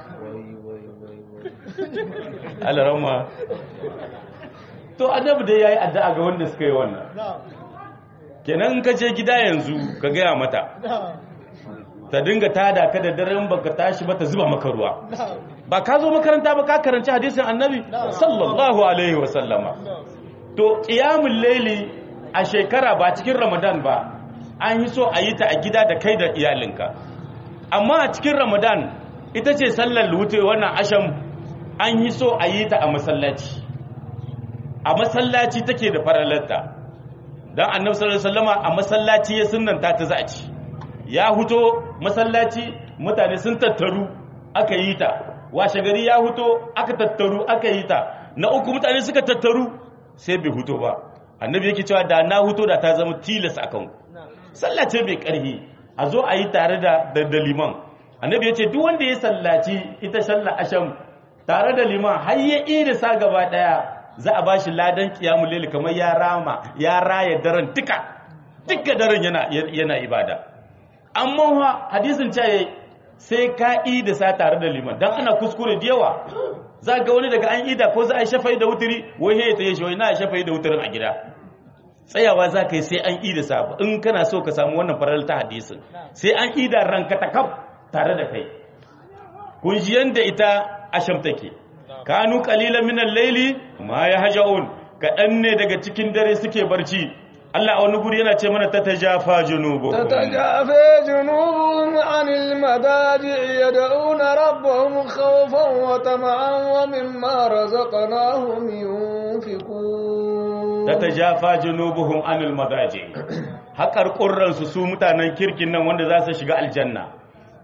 alarama to annabi dai yayi addu'a ga wanda suka yi wannan kenan ka je gida yanzu ka gaya mata ta dinga tada ka da daren baka tashi ba ta zuba maka ruwa ba ka zo makaranta ba ka karanci hadisin annabi sallallahu alaihi wa sallama to qiyamul layli a shekara ba cikin ramadan ba an yi so a yi ta a gida da kai da iyalinka amma a cikin ramadan ita ce sallar wuce wannan asham an yi so a yi ta a masallaci a masallaci take da faralarta dan annabi sallallahu alaihi wasallama a masallaci ya sunnanta ta za a ci ya huto masallaci mutane sun tattaru aka yi ta washe gari ya huto aka tattaru aka yi ta na uku mutane suka tattaru sai bai huto ba annabi yake cewa da na huto da ta zama tilas akan ku sallace bai karhi a zo a yi tare da da liman annabi ya ce duk wanda ya sallaci ita sallar asham tare da liman har ya ida sa gaba daya za a bashi ladan qiyamul layl kamar ya rama ya raya daren duka duka daren yana yana ibada amma ha hadisin ce sai ka da sa tare da liman dan ana kuskure da yawa za ga wani daga an ida ko za a shafai da wuturi wai he ta yi shi wai na shafai da wuturin a gida tsayawa za ka yi sai an ida sa in kana so ka samu wannan farar ta hadisin sai an ida ranka ta kaf tare da kai kun ji yanda ita asham take kanu qalilan min al-layli ma yahjaun kadan ne daga cikin dare suke barci Allah a wani guri yana ce mana ta tajafa junubu تتجافى جنوبهم عن المضاجع يدعون ربهم خوفا وطمعا ومما رزقناهم ينفقون ta tajafa junubuhum anil madaji haƙar ƙurransu su mutanen kirkin nan wanda za su shiga aljanna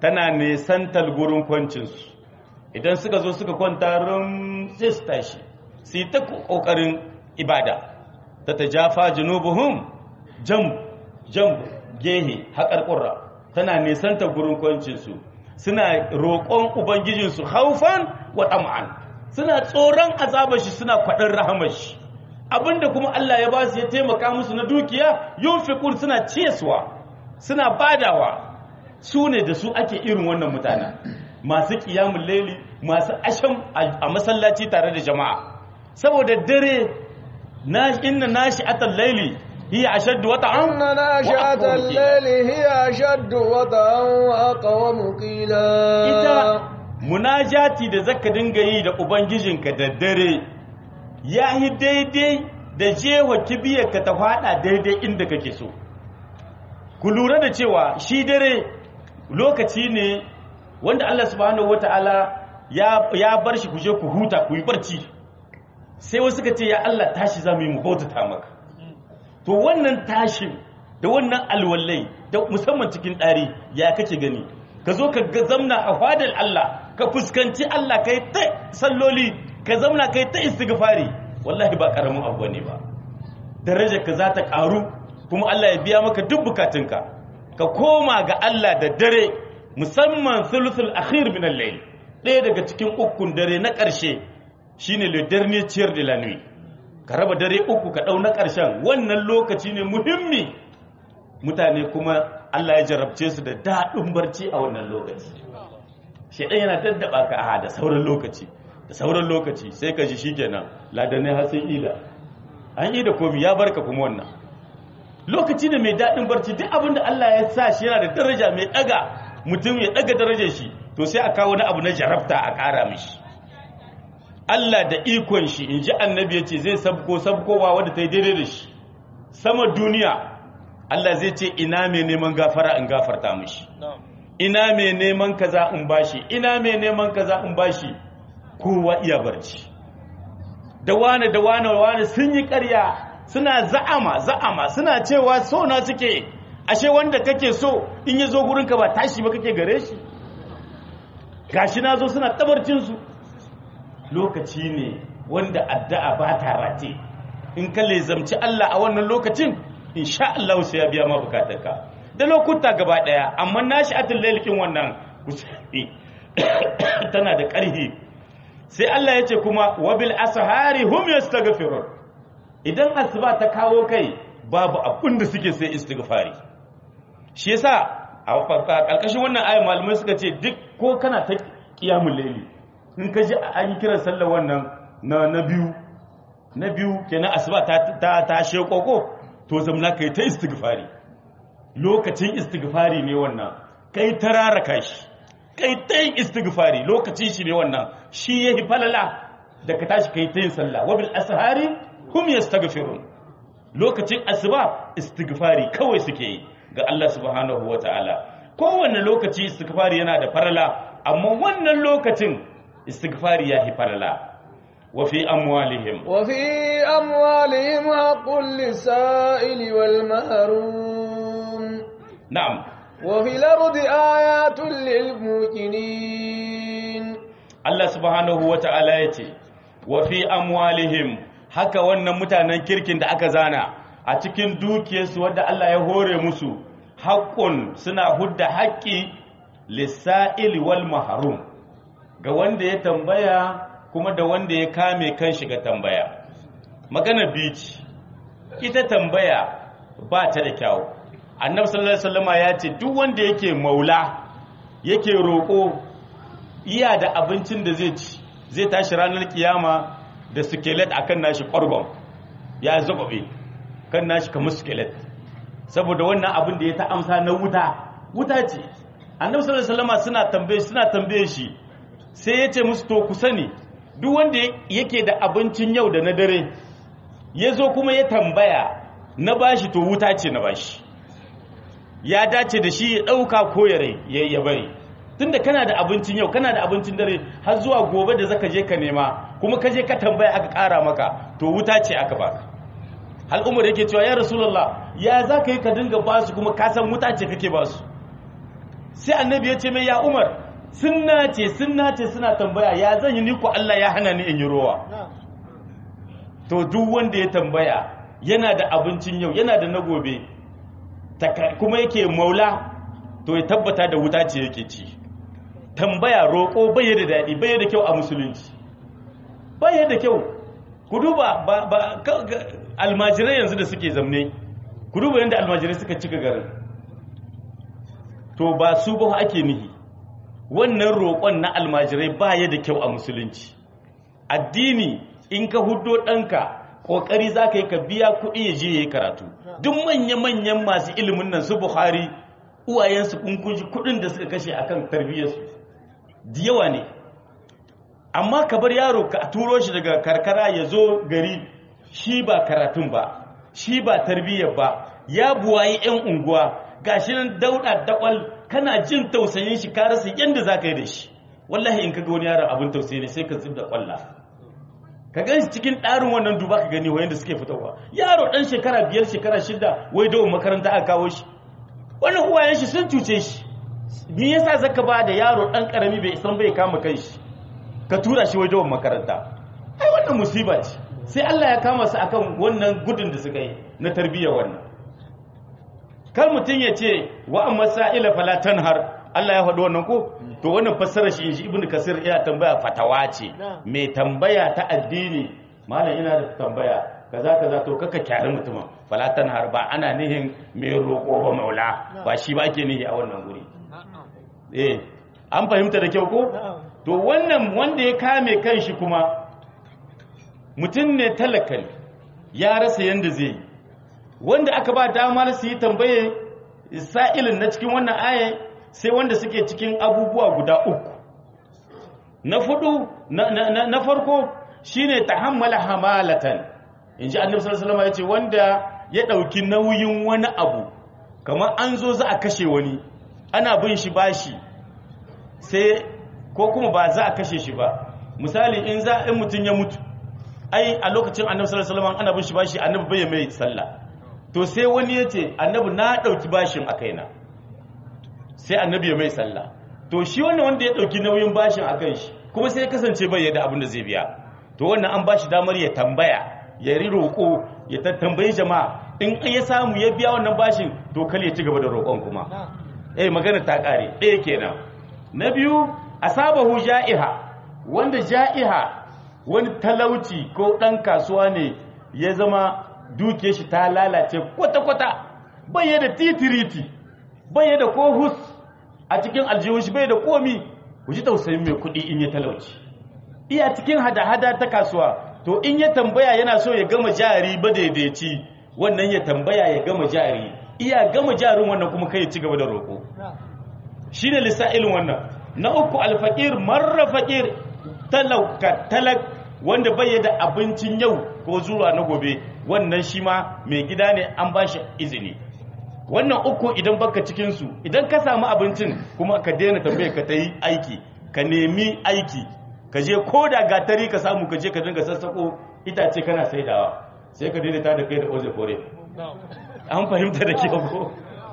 tana nesantar gurin kwancinsu idan suka zo suka kwanta rum sai su tashi su yi ta ƙoƙarin ibada ta ta jafa junubuhum jam jam gehe haƙar ƙura tana nesantar gurin kwancinsu suna roƙon ubangijinsu haufan wa ɗam'an suna tsoron azabar shi suna kwaɗin rahamar shi abinda kuma Allah ya ba su ya taimaka musu na dukiya yunfiqun suna ciyaswa suna badawa su ne da su ake irin wannan mutanen masu qiyamul laili masu asham a masallaci tare da jama'a saboda dare na inna nashi'atal laili hiya ashaddu wata'an inna nashi'atal laili hiya ashaddu wata'an wa aqwamu qila ita munajati da zaka dinga yi da ubangijinka da dare ya yi daidai da jewa kibiyarka ta fada daidai inda kake so ku lura da cewa shi dare lokaci ne wanda Allah subhanahu wata'ala ya, ya bar shi ku je ku huta ku yi barci sai wasu ka ce ya Allah tashi za mu yi mu bautata maka to wannan tashin da wannan alwallai da musamman cikin ɗari ya kake gani ka zo ka zamna a fadar Allah ka fuskanci Allah kai ta salloli ka zamna kai ta istighfari wallahi ba karamin abu ne ba darajar ka za ta karu kuma Allah ya biya maka duk bukatunka ka koma ga Allah da dare musamman thuluthul akhir min al-layl ɗaya daga cikin ukun dare na ƙarshe shine le dernier tiers de la nuit ka raba dare uku ka ɗau na ƙarshen wannan lokaci ne muhimmi mutane kuma Allah ya jarabce su da daɗin barci a wannan lokaci shaidan yana daddaba ka a da sauran lokaci da sauran lokaci sai ka ji shikenan ladanai har sai ila an yi da komi ya barka kuma wannan lokaci ne mai daɗin barci duk abin da Allah ya sa shi yana da daraja mai ɗaga mutum ya ɗaga darajar shi to sai a kawo wani abu na jarabta a ƙara mishi Allah da ikon shi in ji annabi ya ce zai sabko sabkowa wadda ta yi daidai da shi sama duniya Allah zai ce ina mai neman gafara in gafarta mishi ina mai neman kaza in bashi ina mai neman kaza in bashi kowa iya barci da wane da wane wane sun yi ƙarya suna za'ama za'ama suna cewa so na suke ashe wanda kake so in ya zo gurinka ba tashi ba kake gare shi gashi na zo suna tabarcinsu lokaci ne wanda addu'a ba ta rate in ka lezamci Allah a wannan lokacin insha Allah sai ya biya ma bukatarka da lokuta gaba daya amma nashi atul lailikin wannan kusafi tana da ƙarfi sai Allah ya ce kuma wabil ashari hum yastaghfirun idan asuba ta kawo kai babu abin da suke sai istighfari shi yasa a ƙarƙashin wannan ayat malamai suka ce duk ko kana ta qiyamul layli in ka ji an yi kiran sallar wannan na na biyu na biyu kenan asuba ta ta ta shekoko to zamna kai ta istighfari lokacin istighfari ne wannan kai tararaka shi kai ta yin istighfari lokacin shi ne wannan shi yahi falala da ka tashi kai ta yin sallah wa bil ashari hum yastaghfirun lokacin asuba istighfari kawai suke yi ga Allah subhanahu wataala kowanne lokaci istighfari yana da farala amma wannan lokacin istighfari yahi farala wa fi amwalihim wa fi amwalihim haqqul lisa'ili wal mahrum na'am وفي الأرض آيات للموقنين Allah subhanahu wa ta'ala ya ce, wa fi amwalihim haka wannan mutanen kirkin da aka zana a cikin dukiyarsu wadda Allah ya hore musu haƙƙun suna hudda haƙƙi lissa'il wal maharum ga wanda ya tambaya kuma da wanda ya kame kan shiga tambaya. Magana bici, ita tambaya ba ta da kyau. Annabi sallallahu Alaihi wasallama ya ce, duk wanda yake maula, yake roƙo iya da abincin da zai ci zai tashi ranar kiyama da skelet akan nashi ƙwargon ya zababe kan nashi kamar skelet saboda wannan abin da ya ta amsa na wuta wuta ce annabi sallallahu alaihi wasallam suna tambaye suna tambaye shi sai ya ce musu to ku sani duk wanda yake da abincin yau da na dare ya zo kuma ya tambaya na bashi to wuta ce na bashi ya dace da shi ya ɗauka ko ya bari tunda kana da abincin yau kana da abincin dare har zuwa gobe da zaka je ka nema kuma ka je ka tambaya aka ƙara maka to wuta ce aka baka hal umar yake cewa ya rasulullah ya za ka yi ka dinga basu kuma ka san wuta ce kake basu sai annabi ya ce mai ya umar sun nace sun nace suna tambaya ya zan yi ni ko Allah ya hana ni in yi rowa to duk wanda ya tambaya yana da abincin yau yana da na gobe kuma yake maula to ya tabbata da wuta ce yake ci tambaya roƙo bai da daɗi bai da kyau a musulunci bai da kyau ku duba ba almajirai yanzu da suke zamne ku duba yadda almajirai suka cika garin to ba su ba ake nihi wannan roƙon na almajirai baya da kyau a musulunci addini in ka hudo ɗanka ƙoƙari za ka yi ka biya kuɗi ya je ya yi karatu duk manya-manyan masu ilimin nan su buhari uwayensu kunkunshi kuɗin da suka kashe akan tarbiyyarsu da yawa ne amma ka bar yaro ka turo shi daga karkara ya zo gari shi ba karatun ba shi ba tarbiyyar ba ya buwayi 'yan unguwa gashi nan dauɗa dakwal kana jin tausayin shi ka rasa yadda za ka yi da shi wallahi in ka ga wani yaron abin tausayi ne sai ka zub da kwalla ka gan shi cikin ɗarin wannan duba ka gani wayan da suke fitowa yaro ɗan shekara biyar shekara shida wai dawon makaranta aka kawo shi wannan uwayen shi sun cuce shi me yasa zaka ba da yaro ɗan ƙarami bai san bai kama kai shi ka tura shi wai dawon makaranta ai wannan musiba ce sai Allah ya kama su akan wannan gudun da suka yi na tarbiyyar wannan kar mutum ya ce wa amma sa'ila fala tanhar Allah ya faɗi wannan ko to wannan fassara shi inji ibnu kasir ya tambaya fatawa ce mai tambaya ta addini malam ina da tambaya kaza kaza to kaka kyari mutumin fala tanhar ba ana nihin mai roƙo ba maula ba shi ba ake nihi a wannan guri eh an fahimta da kyau ko to wannan wanda ya kame kanshi kuma mutum ne talaka ne ya rasa yanda zai yi wanda aka ba damar su yi tambaye sa'ilin na cikin wannan aya sai wanda suke cikin abubuwa guda uku na fudu na farko shine tahammala hamalatan inji annabi sallallahu alaihi wasallam yace wanda ya dauki nauyin wani abu kamar an zo za a kashe wani ana bin shi bashi sai ko kuma ba za a kashe shi ba misali in za in mutun ya mutu ai a lokacin annabi sallallahu alaihi wasallam ana bin shi bashi annabi bai mai sallah to sai wani ya ce annabi na ɗauki bashin a kaina sai annabi ya mai sallah to shi wannan wanda ya ɗauki nauyin bashin a kan shi kuma sai ya kasance bai yadda abin da zai biya to wannan an bashi damar ya tambaya ya ri roƙo ya tattambayi jama'a in ya samu ya biya wannan bashin to kal ya ci gaba da roƙon kuma eh magana ta ƙare ɗaya kenan na biyu asabahu ja'iha wanda ja'iha wani talauci ko ɗan kasuwa ne ya zama duke shi ta lalace kwata-kwata bai da titiriti bai da kohus a cikin aljihun shi bai da komi ku ji tausayin mai kuɗi in ya talauci iya cikin hada-hada ta kasuwa to in ya tambaya yana so ya gama jari ba daidaici wannan ya tambaya ya gama jari iya gama jarin wannan kuma kai ci gaba da roƙo shi ne lissa'ilin wannan na uku alfaƙir marra faƙir talauka talak wanda bai da abincin yau ko zuwa na gobe wannan shi ma mai gida ne an ba shi izini wannan uku idan baka cikinsu idan ka samu abincin kuma ka daina tambaye ka ta yi aiki ka nemi aiki ka je ko da gatari ka samu ka je ka dinga sassako itace kana saidawa sai ka daidaita da kai da oze kore an fahimta da ke ko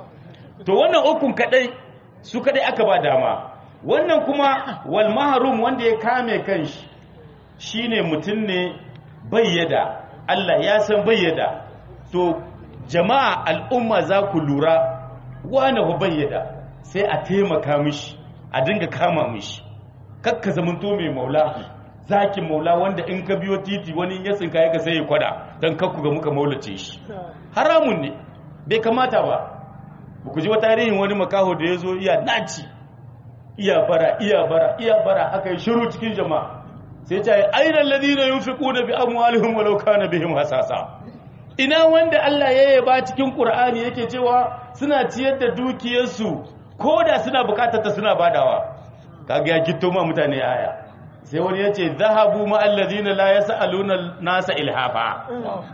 to wannan ukun kadai su kadai aka ba dama wannan kuma wal mahrum wanda ya kame kanshi shine mutum ne bayyada Allah ya san bayyada to jama'a al'umma za ku lura wane ba bayyada sai a taimaka mishi a dinga kama mishi kakka zamanto mai maula zakin maula wanda in ka biyo titi wani ya tsinka ya sai ya kwada don kakku ga muka maulace shi haramun ne bai kamata ba ku ji wa tarihin wani makaho da ya zo iya naci iya bara iya bara iya bara aka yi shiru cikin jama'a sai ta yi ainihin ladina yin fi ƙuna bi amwalihim walau kana bihim hasasa ina wanda Allah ya yaba cikin Qur'ani yake cewa suna ciyar da dukiyarsu ko da suna bukatar ta suna badawa kaga ya gitto ma mutane aya sai wani ya ce zahabu ma allazina la yasaluna nasa ilhafa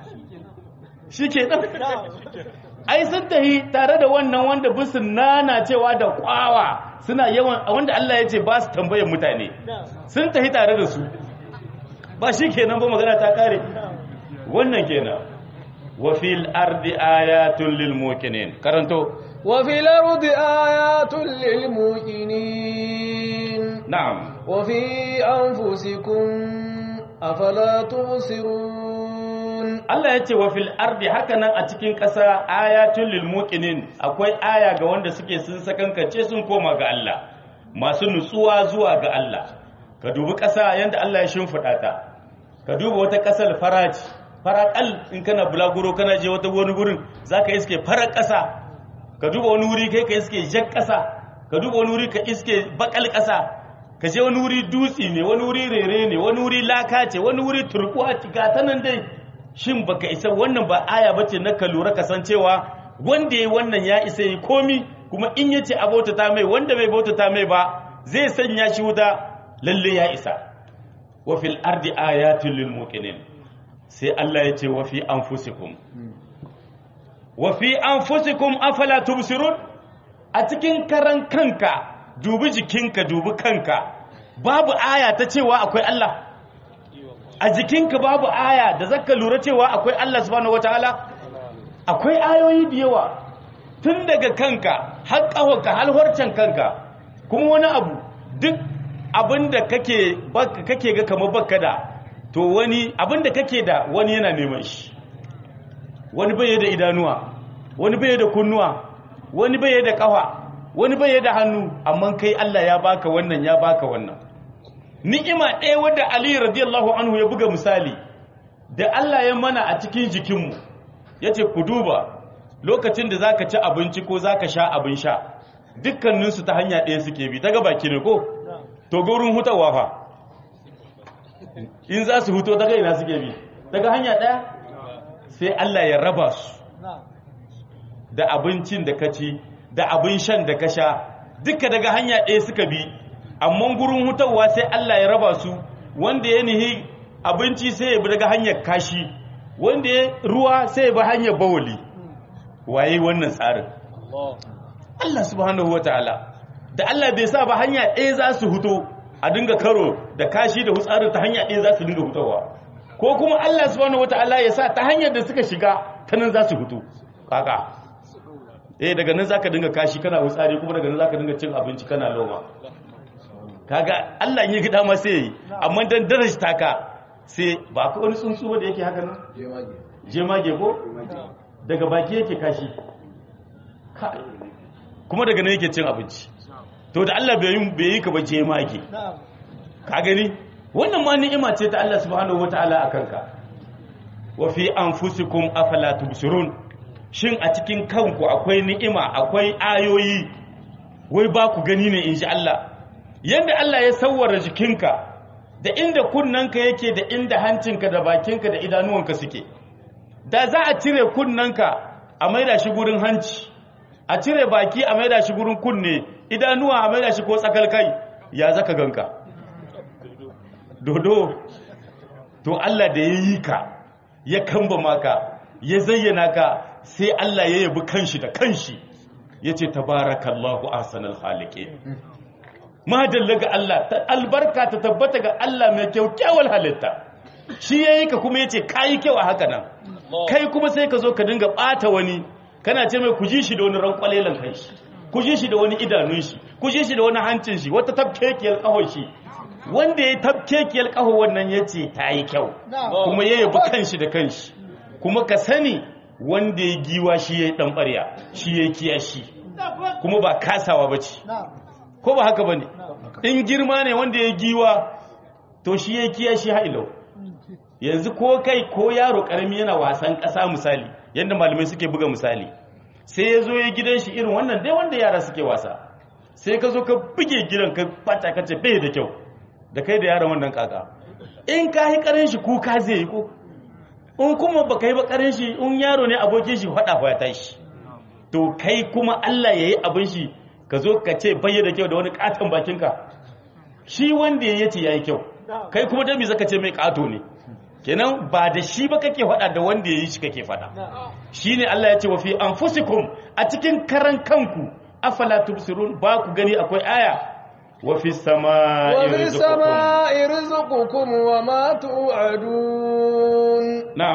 shike dan ai sun tahi tare da wannan wanda bisu nana cewa da kwawa suna yawan wanda Allah ya ce ba su tambayar mutane sun tahi tare da su ba shi kenan ba magana ta kare wannan kenan wa fil ardi ayatun lil muqinin karanto وفي الأرض آيات للموقنين na'am وفي أنفسكم أفلا تبصرون Allah ya ce wa fil ardi haka nan a cikin ƙasa ayatul lil muqinin akwai aya ga wanda suke sun sakankance sun koma ga Allah masu nutsuwa zuwa ga Allah ka dubi ƙasa yanda Allah ya shimfiɗa ta ka duba wata ƙasar faraci faraƙal in kana bulaguro kana je wata wani gurin zaka iske farar ƙasa ka duba wani wuri kai ka iske jan ƙasa ka duba wani wuri ka iske bakal ƙasa ka je wani wuri dutse ne wani wuri rere ne wani wuri laka ce wani wuri turkuwa ga ta nan dai shin baka isa wannan ba aya bace na ka lura ka san cewa wanda yayi wannan ya isa yi komi kuma in yace a bautata mai wanda bai bautata mai ba zai sanya shi wuta lalle ya isa wa fil ardi ayatul lil muqinin sai Allah ya ce wa fi anfusikum wa fi anfusikum afala tubsirun a cikin karan kanka dubi jikinka dubi kanka babu aya ta cewa akwai Allah a jikinka babu aya da zaka lura cewa akwai Allah subhanahu wataala akwai ayoyi da yawa tun daga kanka har ƙahonka har harcen kanka kuma wani abu duk abinda kake baka kake ga kamar baka da to wani abinda kake da wani yana neman shi wani bai da idanuwa wani bai da kunnuwa wani bai da ƙafa wani bai da hannu amma kai Allah ya baka wannan ya baka wannan ni'ima ɗaya wadda Ali radiyallahu anhu ya buga misali da Allah ya mana a cikin jikinmu ya ce ku duba lokacin da za ka ci abinci ko za ka sha abin sha dukkaninsu ta hanya ɗaya suke bi ta gabaki ne ko to gurin hutawa fa in za su huto daga ina suke bi daga hanya ɗaya sai Allah ya raba su da abincin da ka ci da abin shan da ka sha duka daga hanya ɗaya suka bi amma gurin hutawa sai Allah ya raba su wanda ya nihi abinci sai ya bi daga hanyar kashi wanda ya ruwa sai ya bi hanyar bawali waye wannan tsarin Allah subhanahu wataala da Allah bai sa ba hanya ɗaya za su huto a dinga karo da kashi da hutsarin ta hanya ɗaya za su dinga hutawa ko kuma Allah subhanahu wataala ya sa ta hanyar da suka shiga ta nan za su huto kaka eh daga nan zaka dinga kashi kana hutsari kuma daga nan zaka dinga cin abinci kana loma kaga Allah in yi gida ma sai yi amma dan darajta ka sai ba ka wani tsuntsu ba da yake haka nan jemage ko daga baki yake kashi kuma daga nan yake cin abinci to da Allah bai yi bai yi ka ba jemage ka gani wannan ma ni'ima ce ta Allah subhanahu wataala akan ka wa fi anfusikum afala tubsirun shin a cikin kanku akwai ni'ima akwai ayoyi wai ba ku gani ne inji Allah yadda Allah ya sauwara jikinka da inda kunnanka yake da inda hancinka da bakinka da idanuwanka suke da za a cire kunnanka a maida shi gurin hanci a cire baki a maida shi gurin kunne idanuwa a maida shi ko tsakal kai ya zaka ganka dodo to Allah da ya yi ka ya kamba maka ya zayyana ka sai Allah ya yabi kanshi da kanshi ya ce tabarakallahu ahsanul khaliqin madalla ga Allah ta albarka ta tabbata ga Allah mai kyaukyawar halitta shi yayi ka kuma yace kai kyau a haka nan kai kuma sai ka zo ka dinga bata wani kana ce mai kuji shi da wani rankwalelan kai shi kuji shi da wani idanun shi kuji shi da wani hancin shi wata tabkekiyar kahon shi wanda ya tabkekiyar kaho wannan yace ta yi kyau kuma ya yabi kanshi da kanshi kuma ka sani wanda ya giwa shi yayi dan barya shi yayi kiyashi kuma ba kasawa bace ko ba haka bane in girma ne wanda ya giwa to shi ya kiya shi hailau yanzu ko kai ko yaro karami yana wasan ƙasa misali yadda malamai suke buga misali sai ya zo ya gidan shi irin wannan dai wanda yara suke wasa sai ka zo ka buge gidan ka fata ka ce bai da kyau da kai da yaron wannan kaka in ka yi karin shi kuka zai yi ko in kuma ba kai ba karin shi in yaro ne abokin shi faɗa ya tashi to kai kuma Allah ya yi abin shi ka zo ka ce bayyana kyau da wani katon bakinka shi wanda ya yace ya yi kyau kai kuma dami zaka ce mai kato ne kenan ba da shi ba kake faɗa da wanda ya yi shi kake faɗa shi ne Allah ya ce wa fi anfusikum a cikin karan kanku afala tubsirun ba ku gani akwai aya wa fi sama'i وفي rizqukum السماء رزقكم وما توعدون na'am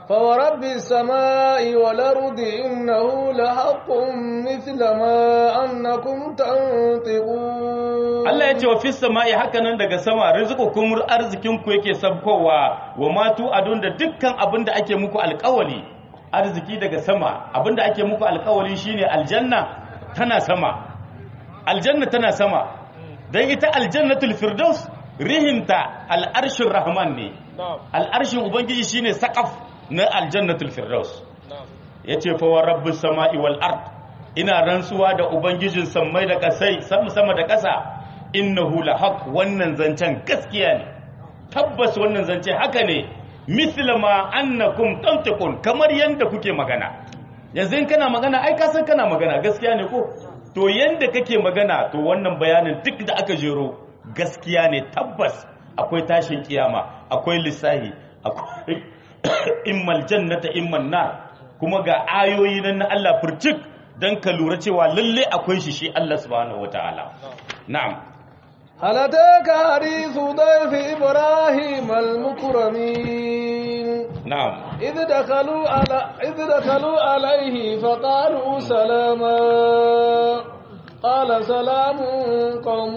فورب السماء والأرض إنه لحق مثل ما أنكم تنطقون Allah ya ce wa fis sama'i haka nan daga sama rizqukum arzikin ku yake sabkowa wa matu adun da dukkan abin da ake muku alƙawali arziki daga sama abin da ake muku alƙawali shine aljanna tana sama aljanna tana sama dan ita aljannatul firdaus rihinta al'arshin rahman ne al'arshin ubangiji shine saqaf na aljannatul firdaus yace fa wa rabbus sama'i wal ard ina rantsuwa da ubangijin sammai da kasai sama sama da ƙasa innahu lahaq wannan zancen gaskiya ne tabbas wannan zance haka ne misla ma annakum tantiqun kamar yanda kuke magana yanzu in kana magana ai ka san kana magana gaskiya ne ko to yanda kake magana to wannan bayanin duk da aka jero gaskiya ne tabbas akwai tashin kiyama akwai lissahi akwai immal jannata imman nar kuma ga ayoyi nan na Allah furcik dan ka lura cewa lalle akwai shi shi Allah subhanahu wataala na'am هل أتاك حديث ضيف إبراهيم المكرمين na'am إذ دخلوا على إذ دخلوا عليه فقالوا سلاما قال سلام قوم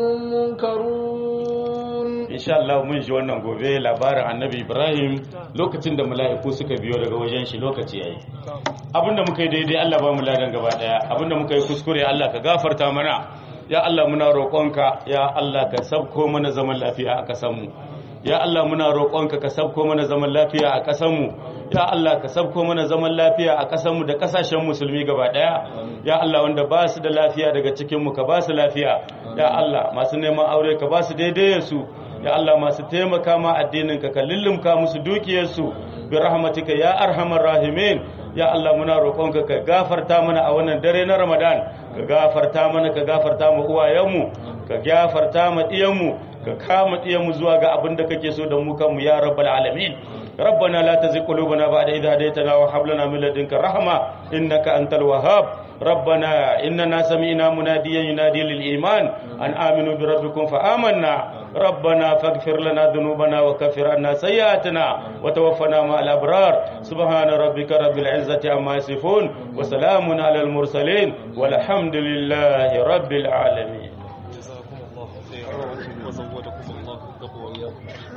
منكرون insha Allah mun ji wannan gobe labarin annabi Ibrahim lokacin da mala'iku suka biyo daga wajen shi lokaci yayi abinda muka yi daidai Allah ba mu ladan gaba daya abinda muka yi kuskure Allah ka gafarta mana ya Allah muna roƙonka ya Allah ka sabko mana zaman lafiya a ƙasar mu ya Allah muna roƙonka ka sabko mana zaman lafiya a ƙasar mu ya Allah ka sabko mana zaman lafiya a ƙasar mu da ƙasashen musulmi gaba daya ya Allah wanda ba su da lafiya daga cikin mu ka ba su lafiya ya Allah masu neman aure ka ba su daidai su ya Allah masu taimaka ma addinin ka ka lullumka musu dukiyarsu bi rahmatika ya arhamar rahimin ya Allah muna roƙonka ka gafarta mana a wannan dare na Ramadan ka gafarta mana ka gafarta mu uwayenmu ka gafarta mu diyanmu ka kama diyanmu zuwa ga abin da kake so da mu kanmu ya rabbal alamin ربنا لا تزغ قلوبنا بعد إذ هديتنا وهب لنا من لدنك رحمة إنك أنت الوهاب ربنا إننا سمعنا مناديا ينادي للإيمان أن آمنوا بربكم فآمنا ربنا فاغفر لنا ذنوبنا وكفر عنا سيئاتنا وتوفنا مع الأبرار سبحان ربك رب العزة عما يصفون وسلام على المرسلين والحمد لله رب العالمين جزاكم الله خيرا وزودكم الله التقوى وإياكم